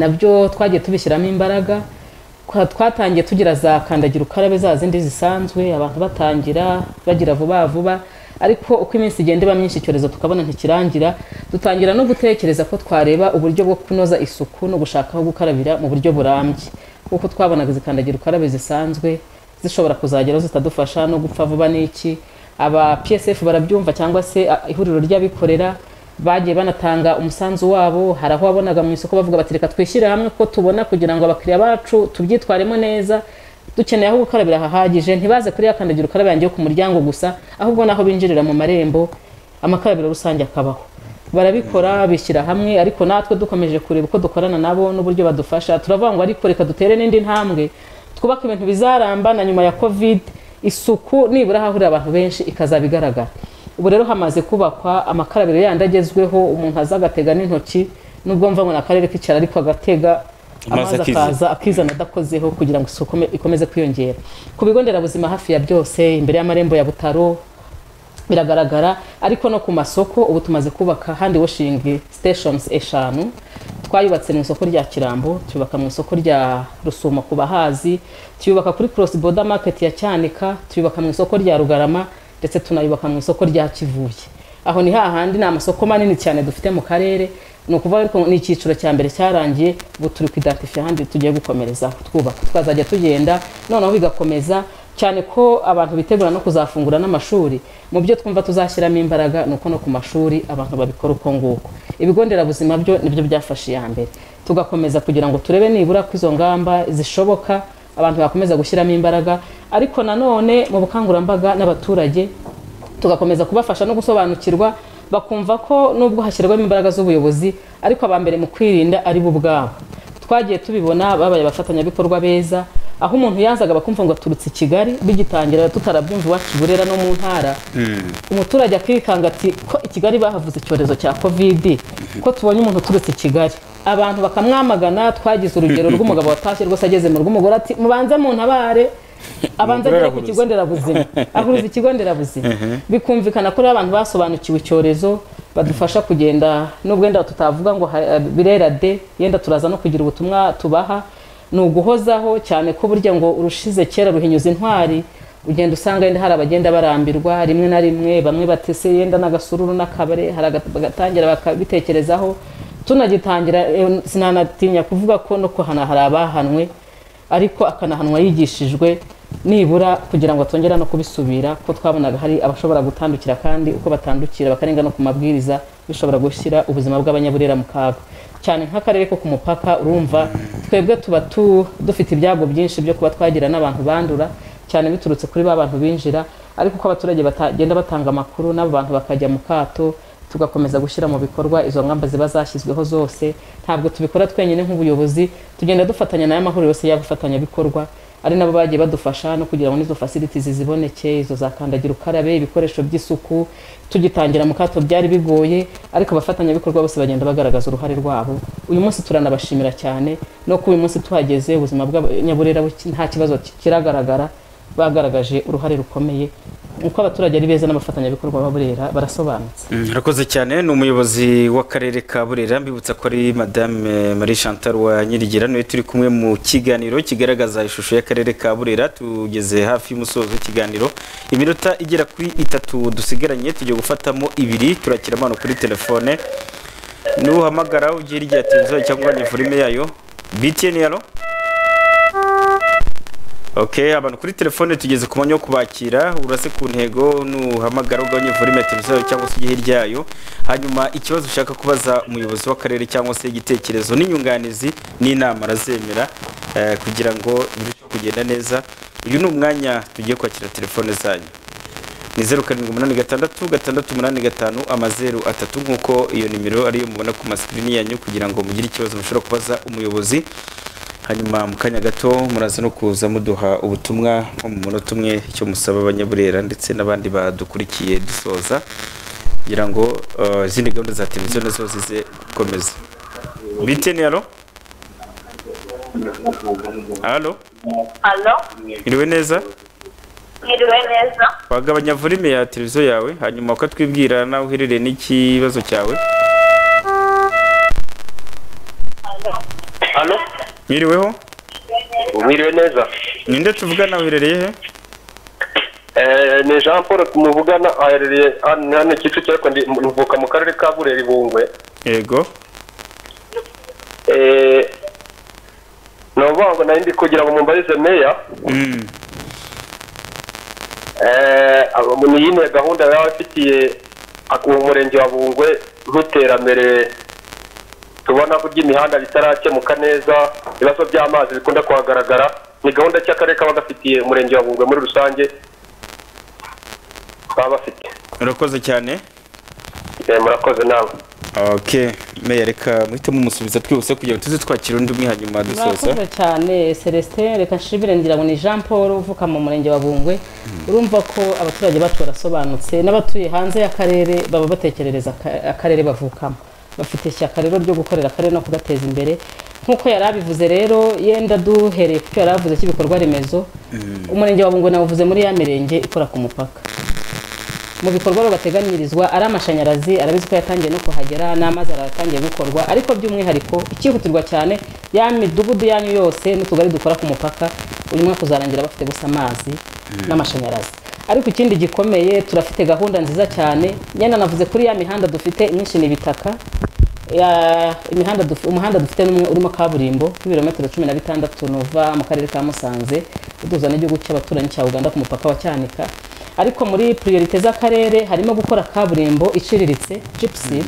nabyo twagiye tubishyiramo imbaraga Kwa- twatangiye tugira za kandagira ukarabe za zindi zisanzwe abantu batangira bagira vuba vuba ariko uko iminsi igenda iba myinshi icyorezo tukabona ntikirangira dutangira no gutekereza ko twareba uburyo bwo kunoza isuku no gushaka aho gukarabira mu buryo burambye kuko twabonaga izi kandagira ukarabe zisanzwe zishobora kuzageraho zitadufasha no gupfa vuba n'iki aba psf barabyumva cyangwa se a- ihuriro ry'abikorera bagiye banatanga umusanzu wabo hari aho wabonaga mu isoko bavuga bati reka twishyire hamwe ko tubona kugira ngo abakiriya bacu tubyitwaremo neza dukeneye aho gukarabira hahagije ntibaze kuri ya kandagira ukarabe yanjye yo ku muryango gusa ahubwo n'aho binjirira mu marembo amakarabiro rusange akabaho barabikora bishyira hamwe ariko natwe dukomeje kureba uko dukorana nabo n'uburyo badufasha turavuga ngo ariko reka dutere n'indi ntambwe twubake ibintu bizaramba na nyuma ya covid isuku nibura hahurira abantu benshi ikazaba igaragara ubu rero hamaze kubakwa amakarabiro yandi agezweho umuntu aza agatega n'intoki n'ubwo mva ngo ni akarere k'icyaro ariko agatega Amazi amazi akiza. akaza akizana adakozeho kugira ngo isuku ime- ikomeze kwiyongera ku bigo nderabuzima hafi ya byose imbere y'amarembo ya butaro biragaragara ariko no ku masoko ubu tumaze kubaka handi washingi stations eshanu twayubatse mu isoko rya kirambo tuyubaka mu isoko rya rusumo ku bahazi tuyubaka kuri cross border market ya cyanika tuyubaka mu isoko rya rugarama ndetse tunayubaka mu isoko rya kivuye aho ni hahandi ni amasoko manini cyane dufite mu karere ni ukuvuga ariko ni icyiciro cya mbere cyarangiye ubu turi kwidatifiya ahandi tugiye gukomerezaho twubaka twazajya tugenda noneho bigakomeza cyane ko abantu bitegura no kuzafungura n'amashuri mu byo twumva tuzashyiramo imbaraga ni uko no ku mashuri abantu babikora uko nguko ibigo nderabuzima byo nibyo byafashe iya mbere tugakomeza kugira ngo turebe nibura ko izo ngamba zishoboka abantu bakomeza gushyiramo imbaraga ariko nanone mu bukangurambaga n'abaturage tugakomeza kubafasha no gusobanukirwa bakumva ko nubwo hashyirwamo imbaraga z'ubuyobozi ariko aba mbere mu kwirinda ari bo ubwabo twagiye tubibona babaye abafatanyabikorwa beza aho umuntu yazaga bakumva ngo aturutse i kigali bigitangira tutarabyumva iwacu i burera no mu ntara umuturage akikanga ati ko i kigali bahavuze icyorezo cya kovidi ko tubonye umuntu uturutse i kigali abantu bakamwamagana twagize urugero rw'umugabo watashye rwose ageze mu rw'umugore ati mubanze muntabare abanza agere ku kigo nderabuzima ahuruza ikigo nderabuzima bikumvikana ko rero abantu basobanukiwe icyorezo badufasha kugenda nubwo wenda tutavuga ngo ha- birera de yenda turaza no kugira ubutumwa tubaha ni uguhozaho cyane ko burya ngo urushize kera ruhinyuza intwari ugenda usanga yenda hari abagenda barambirwa rimwe na rimwe bamwe batese yenda n'agasururu n'akabare hari aga- bagatangira bakabitekerezaho tunagitangira eh, sinanatinya kuvuga ko no kuhana hari abahanwe ariko akanahanwa yigishijwe nibura kugira ngo atongera no kubisubira ko twabonaga hari abashobora gutandukira kandi uko batandukira bakarenga no ku mabwiriza bishobora gushyira ubuzima bw'abanyaburera mu kaga cyane nk'akarere ko ku mupaka urumva twebwe tuba tu- dufite ibyago byinshi byo kuba twagira n'abantu bandura cyane biturutse kuri ba bantu binjira ariko uko abaturage bagenda batanga amakuru n'abo bantu bakajya mu kato tugakomeza gushyira mu bikorwa izo ngamba ziba zashyizweho zose ntabwo tubikora twenyine nk'ubuyobozi tugenda dufatanya n'aya mahuriro yose y'abafatanyabikorwa ari nabo bagiye badufasha no kugira ngo n'izo facilities ziboneke izo za kandagira ukarabe ibikoresho by'isuku tugitangira mu kato byari bigoye ariko abafatanyabikorwa bose bagenda bagaragaza uruhare rwabo uyu munsi turanabashimira cyane no ko uyu munsi tuhageze ubuzima bw'abanyaburera buki- nta kibazo ki- kiragaragara bagaragaje uruhare rukomeye uko abaturage ari beza n'abafatanyabikorwa ba burera barasobanutse Mm, Urakoze cyane ni umuyobozi w'akarere ka Burera mbibutsa ko ari Madame Marie Chantal wa Nyirigira niwe turi kumwe mu kiganiro kigaragaza ishusho y'akarere ka Burera tugeze hafi y'umusozo w'ikiganiro iminota igera kuri itatu dusigaranye tugiye gufatamo ibiri turakira amano kuri telefone nuhamagara ugiye irya televiziyo cyangwa nivurime yayo BTN yaro Okay, abantu kuri telefone tugeze ku mwanya wo kubakira urase ku ntego nuhamagara ugabanye volume ya televiziyo cyangwa se ujye hirya yayo hanyuma ikibazo ushaka kubaza umuyobozi w'akarere cyangwa se igitekerezo n'inyunganizi n'inama arazemera eh, kugira ngo birusheho kugenda neza uyu ni umwanya tugiye kwakira telefone zanyu ni zeru karindwi umunani gatandatu gatandatu umunani gatanu amazeru atatu nk'uko iyo nimero ariyo mubona ku masikirini yanyu kugira ngo mugire ikibazo mushobora kubaza umuyobozi hanyuma mu kanya gato muraza no kuza muduha ubutumwa nko mu munota umwe icyo musaba abanyaburera ndetse n'abandi badukurikiye dusoza kugira ngo eh, izindi gahunda za televiziyo nazo zize gukomeza biteni alo alo Alo, iriwe neza mwiriwe neza. wagabanya volume ya televiziyo yawe hanyuma ukatwibwira nawe uherereye n'ikibazo cyawe Alo, mwiriweho mwiriwe neza ninde tuvugana wiherereye he Eh, ni jean paul muvugana aherereye hano hano kicukiro ariko ndi- mvuka mu karere ka burera ibungwe yego Eh, ni ukuvuga ngo nari ndi kugira ngo mumbarize meya Mm. Eh, abo- ni yine gahunda yaba afitiye ak- umurenge wa bungwe nk'iterambere tubona ko ry'imihanda bitarakemuka neza ibibazo by'amazi bikunda kuhagaragara ni gahunda ki akarere kaba gafitiye umurenge wa bungwe muri rusange baba bafite urakoze cyane Eh, murakoze nawe okay meya reka muhitemo umusubiza twihuse kugira ngo tuze twakira undi umwe hanyuma dusoza murakoze cyane celestin reka nshimire ngira ngo ni jean paul uvuka mu murenge wa bungwe urumva ko abaturage bacu barasobanutse n'abatuye hanze y'akarere baba batekerereza aka- akarere bavukamo bafite ishyaka rero ryo gukorera akarere no kugateza imbere nk'uko yari abivuze rero yenda duhereye ku cyo yari avuze cy'ibikorwa remezo umurenge wa bungwe nawuvuze muri ya mirenge ikora ku mupaka mu bikorwa rero bateganyirizwa ari amashanyarazi arabizi ko yatangiye no kuhagera n'amazi aratangiye gukorwa ariko by'umwihariko icyihutirwa cyane ya midugudu yanyu yose n'utugari dukora ku mupaka uyu mwaka uzarangira bafite gusa amazi Mm. n'amashanyarazi ariko ikindi gikomeye turafite gahunda nziza cyane nyine navuze kuri ya mihanda dufite myinshi ni ibitaka ya- imihanda duf- umuhanda dufite n'umwe urimo kaburimbo w'ibirometero cumi na bitandatu nuva mu karere ka musanze uduhuza n'igihugu cy'abaturanyi cya uganda ku mupaka wa cyanika ariko muri priorite z'akarere harimo gukora kaburimbo iciriritse gypsy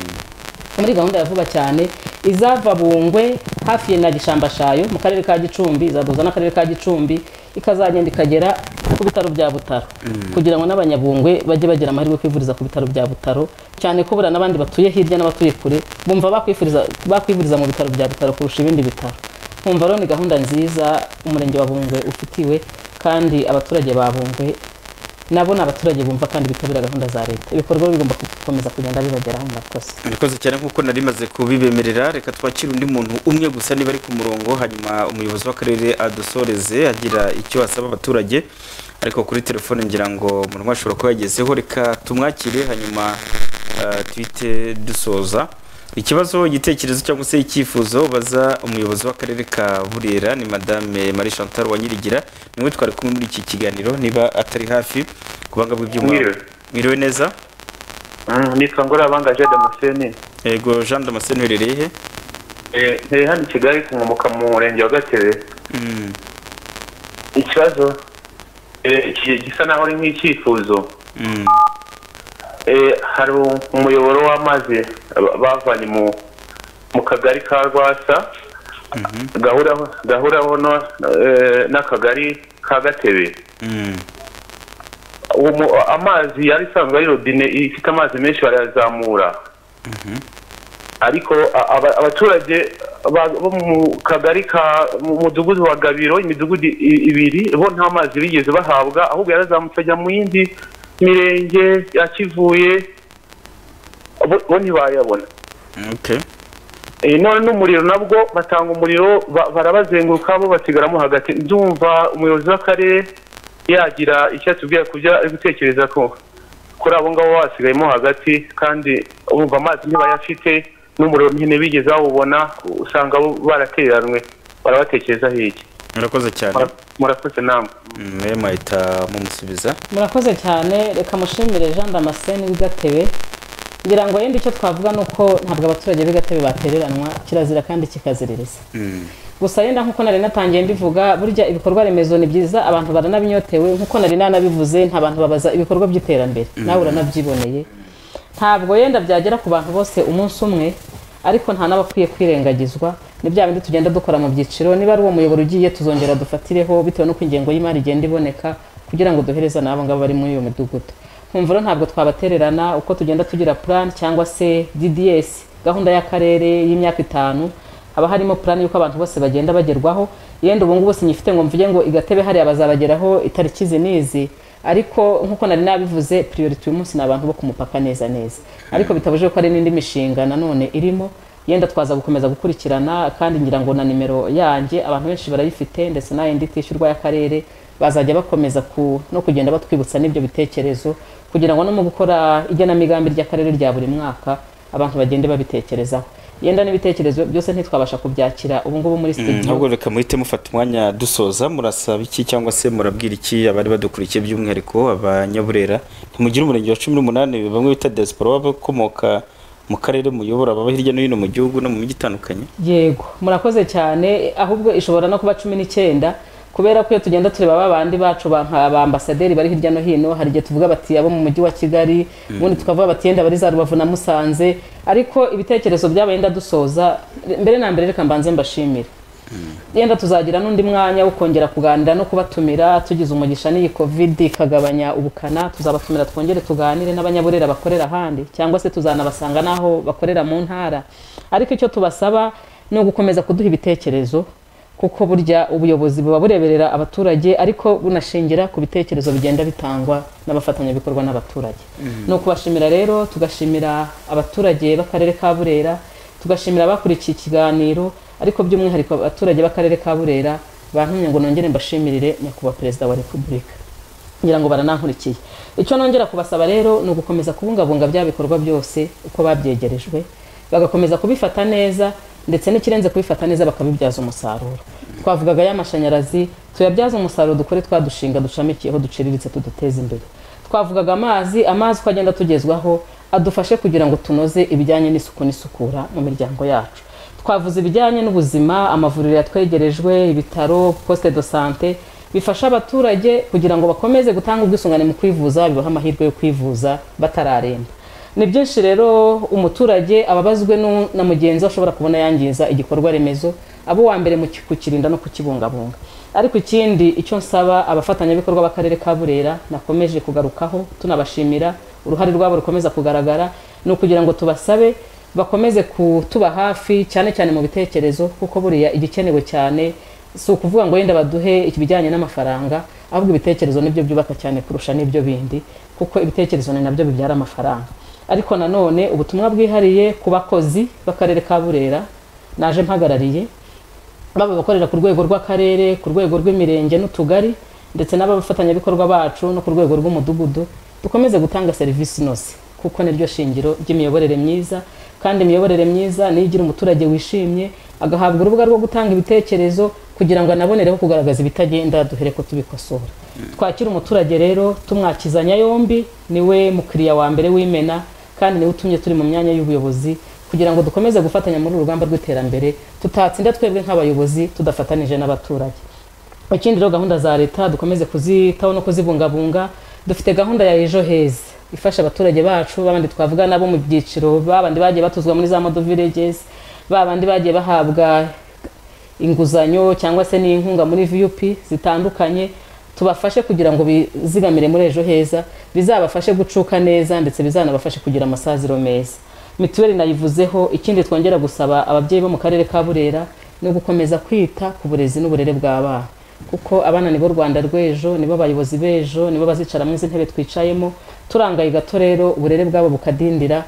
muri gahunda ya vuba cyane izava bungwe hafi na gishambashayo mu karere ka gicumbi izaduhuza n'akarere ka gicumbi ikazagenda ikagera ku bitaro bya butaro kugira ngo n'abanyabungwe bajye bagira amahirwe yo kwivuriza ku bitaro bya butaro cyane ko buriya n'abandi batuye hirya n'abatuye kure bumva bakwifuriza bakwivuriza mu bitaro bya butaro kurusha ibindi bitaro nkumva rero ni gahunda nziza umurenge wa bungwe ufitiwe kandi abaturage ba bungwe nabo ni abaturage bumva kandi bitabira gahunda za leta ibikorwa bigomba gukomeza kugenda bibageraho murakoze murakoze cyane nk'uko nari maze kubibemerera reka twakire undi muntu umwe gusa niba ari ku murongo hanyuma umuyobozi w'akarere adusoreze agira icyo asaba abaturage ariko kuri telefone ngira ngo umuntu ashobora kuba yagezeho reka tumwakire hanyuma eh, tuhite dusoza ikibazo igitekerezo cyangwa se icyifuzo baza umuyobozi w'akarere ka burera ni madame marie chantal wa nyirigira niwe twari kumwe muri iki kiganiro niba atari hafi kubanga bw'ibyuma Mwiriwe. mwiriwe neza nitwa ngorabanga jean damascene yego jean damascene uherereye he ntiri hano i kigali kunkomoka mu murenge wa gatebe ikibazo eh, iki- gisa naho ari nk'icyifuzo Mm. Eh, hari umuyoboro w'amazi ba- bavanye mu mu kagari ka rwasa gahuraho gahuraho no- eh, n'akagari ka gatebe Mm. uwo mu- amazi yari isanzwe ari robine ifite amazi menshi barayazamura ariko a- aba- abaturage ba- bo mu kagari ka mu mudugudu wa gabiro imidugudu i- ibiri bo nta mazi bigeze bahabwa ahubwo yarazamutse ajya mu yindi mirenge yakivuye bo bo ntibayabona okay Eh, none n'umuriro nabwo batanga umuriro ba- barabazenguruka bo basigaramo hagati ndumva umuyobozi w'akarere yagira icyo atubwira kubyo ari gutekereza ko kuri abo ngabo basigayemo hagati kandi urumva amazi ntibayafite n'umuriro nyine bigeze bawubona usanga bo barateranwe barabatekerezaho iki murakoze cyane murakoze namwe mwe mwahita mumusubiza murakoze cyane reka mushimire jean damascene w'igatebe ngira ngo yenda icyo twavuga ni uko ntabwo abaturage b'igatebe batereranwa kirazira kandi kikaziririza gusa yenda nk'uko nari natangiye mbivuga burya ibikorwa remezo ni byiza abantu baranabinyotewe nk'uko nari nanabivuze nta bantu babaza ibikorwa by'iterambere Mm. nawe uranabyiboneye ntabwo yenda byagera ku bantu bose umunsi umwe ariko nta n'abakwiye kwirengagizwa ni bya bindi tugenda dukora mu byiciro niba ari uwo muyoboro ugiye tuzongera dufatireho bitewe n'uko ingengo y'imari igenda iboneka kugira ngo duhereze n'abo ngabo bari muri iyo midugudu nkumva rero ntabwo twabatererana uko tugenda tugira plan cyangwa se dds gahunda y'akarere y'imyaka itanu haba harimo plan y'uko abantu bose bagenda bagerwaho yenda ubu ngubu sinyifite ngo mvuge ngo igatebe hariya bazabageraho itariki izi n'izi ariko nk'uko nari nabivuze priority uyu munsi ni abantu bo ku mupaka neza neza ariko bitabujije ko hari n'indi mishinga nanone irimo yenda twaza gukomeza gukurikirana kandi ngira ngo na nimero yanjye abantu benshi barayifite ndetse na yindi itishyurwa y'akarere bazajya bakomeza ku, no kugenda batwibutsa n'ibyo bitekerezo kugira ngo no mu gukora igenamigambi ry'akarere rya buri mwaka abantu bagende babitekerezaho yenda n'ibitekerezo byose ntitwabasha kubyakira ubu ngubu muri studio ntabwo reka muhite mufata umwanya dusoza murasaba iki cyangwa se murabwira iki abari badukurikiye by'umwihariko abanyaburera ntimugira umurenge wa cumi n'umunani bamwe bita diaspora bakomoka mu karere muyobora baba hirya no hino mu gihugu no mu mijyi itandukanye yego murakoze cyane ahubwo ishobora no kuba cumi n'icyenda kubera ko iyo tugenda tureba ba bandi bacu ba nka ba ambasaderi bari hirya no hino hari igihe tuvuga bati abo mu mujyi wa kigali Mm. ubundi tukavuga bati yenda bari za rubavu na musanze ariko ibitekerezo byabo yenda dusoza mbere na mbere reka mbanze mbashimire yenda tuzagira n'undi mwanya wo kongera kuganira no kubatumira tugize umugisha n'iyi covid ikagabanya ubukana tuzabatumira twongere tuganire n'abanyaburera bakorera ahandi cyangwa se tuzanabasanga n'aho bakorera mu ntara ariko icyo tubasaba ni ugukomeza kuduha ibitekerezo kuko burya ubuyobozi buba bureberera abaturage ariko bunashingira ku bitekerezo bigenda bitangwa n'abafatanyabikorwa n'abaturage ni ukubashimira rero tugashimira abaturage b'akarere ka burera tugashimira abakurikiye ikiganiro ariko by'umwihariko abaturage b'akarere ka burera bantumye ngo nongere mbashimirire nyakubahwa perezida wa repubulika ngira ngo baranankurikiye icyo nongera kubasaba rero ni ugukomeza kubungabunga bya bikorwa byose uko babyegerejwe bagakomeza kubifata neza ndetse n'ikirenze kubifata neza bakabibyaza umusaruro twavugaga y'amashanyarazi tuyabyaze umusaruro dukore twadushinga dushamikiyeho duciriritse tuduteze imbere twavugaga amazi amazi uko agenda atugezwaho adufashe kugira ngo tunoze ibijyanye n'isuku n'isukura mu miryango yacu twavuze ibijyanye n'ubuzima amavuriro yatwegerejwe ibitaro poste de sante bifasha abaturage kugira ngo bakomeze gutanga ubwisungane mu kwivuza bibaha amahirwe yo kwivuza batararemba ni byinshi rero umuturage ababazwe nu- na mugenzi we ashobora kubona yangiza igikorwa remezo abo uwa mbere mu ki- kukirinda no kukibungabunga ariko ikindi icyo nsaba abafatanyabikorwa b'akarere ka burera nakomeje kugarukaho tunabashimira uruhare rwabo rukomeza kugaragara ni ukugira ngo tubasabe bakomeze kutuba hafi cyane cyane mu bitekerezo kuko buriya igikenewe cyane si ukuvuga ngo yenda baduhe ibijyanye n'amafaranga ahubwo ibitekerezo nibyo byubaka cyane kurusha n'ibyo bindi kuko ibitekerezo ni nabyo bibyara amafaranga ariko nanone ubutumwa bwihariye ku bakozi b'akarere ka burera naje mpagarariye baba abakorera ku rwego rw'akarere ku rwego rw'imirenge n'utugari ndetse n'abafatanyabikorwa bacu no ku rwego rw'umudugudu dukomeze gutanga serivisi inoze kuko niryo shingiro ry'imiyoborere myiza kandi imiyoborere myiza niyo igira umuturage wishimye agahabwa urubuga rwo gutanga ibitekerezo kugira ngo anabonereho kugaragaza ibitagenda duhere ko tubikosora twakira umuturage rero tumwakizanya yombi niwe mukiriya wa mbere w'imena kandi niwe utumye turi mu myanya y'ubuyobozi kugira ngo dukomeze gufatanya muri uru rugamba rw'iterambere tutatsinda twebwe nk'abayobozi tudafatanije n'abaturage ikindi rero gahunda za leta dukomeze kuzitaho no kuzibungabunga dufite gahunda ya ejo heza ifasha abaturage bacu babandi twavuga nabo mu byiciro babandi bagiye batuzwa muri za modo villages babandi bagiye bahabwa inguzanyo cyangwa se n'inkunga muri vup zitandukanye tubafashe kugira ngo bizigamire muri ejo heza bizabafashe gucuka neza ndetse bizanabafashe kugira amasaziro meza mituweli nayivuzeho ikindi twongera gusaba ababyeyi bo mu karere ka burera ni ugukomeza kwita ku burezi n'uburere bw'abana kuko abana nibo rwanda rw'ejo nibo bayobozi b'ejo nibo bazicaramo izi ntebe twicayemo turangaye gato rero uburere bwabo bukadindira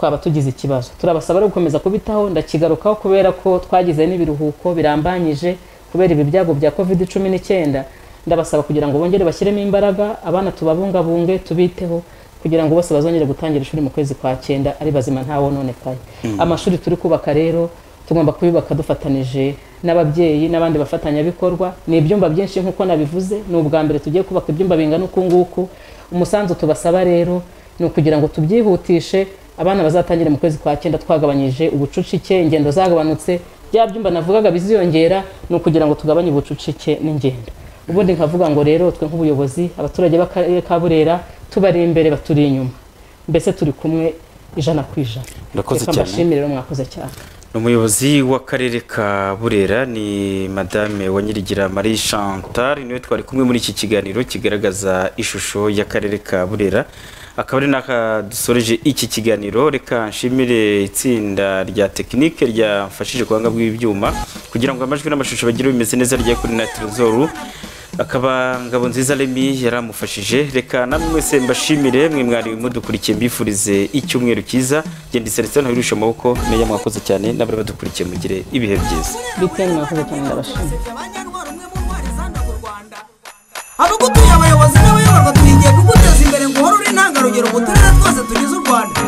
twaba tugize ikibazo turabasaba rero gukomeza kubitaho ndakigarukaho kubera ko twagize n'ibiruhuko birambanyije kubera ibi byago bya covid cumi n'icyenda ndabasaba kugira ngo bongere bashyiremo imbaraga abana tubabungabunge tubiteho kugira ngo bose bazongere gutangira ishuri mu kwezi kwa cyenda ari bazima ntawononekaye Mm. amashuri turi kubaka rero tugomba kubibaka dufatanije n'ababyeyi n'abandi bafatanyabikorwa ni ibyumba byinshi nk'uko nabivuze ni ubwa mbere tugiye kubaka ibyumba bingana uku nguku umusanzu tubasaba rero ni ukugira ngo tubyihutishe abana bazatangire mu kwezi kwa cyenda twagabanyije ubucucike ingendo zagabanutse bya byumba navugaga biziyongera ni ukugira ngo tugabanye ubucucike n'ingendo ubundi nkavuga ngo rero twe nk'ubuyobozi abaturage b'akarere ka burera tubari imbere baturi inyuma mbese turi kumwe ijana ku ijana Murakoze Reka cyane. mbashimire rero mwakoze cyane ni umuyobozi w'akarere ka burera ni madame wanyirigira marie chantal niwe twari kumwe muri iki kiganiro kigaragaza ishusho y'akarere ka burera akaba ari n'aka dusoreje iki kiganiro reka nshimire itsinda rya tekinike ryamfashije ku buhanga bw'ibyuma kugira ngo amajwi n'amashusho bagire bimeze neza rya kuri na telezoru akaba ngabo nziza remi yaramufashije reka namwe mwese mbashimire mwe mwari mudukurikiye mbifurize icyumweru cyiza genda iseretse hano wirusha amaboko meya mwakoze cyane n'abari badukurikiye mugire ibihe byiza biteni mwakoze cyane ndabashimira abagutuye abayobozi n'abayoborwa turingiye kuguteza imbere ngo uhore uri intangarugero mu turere twose tugize u rwanda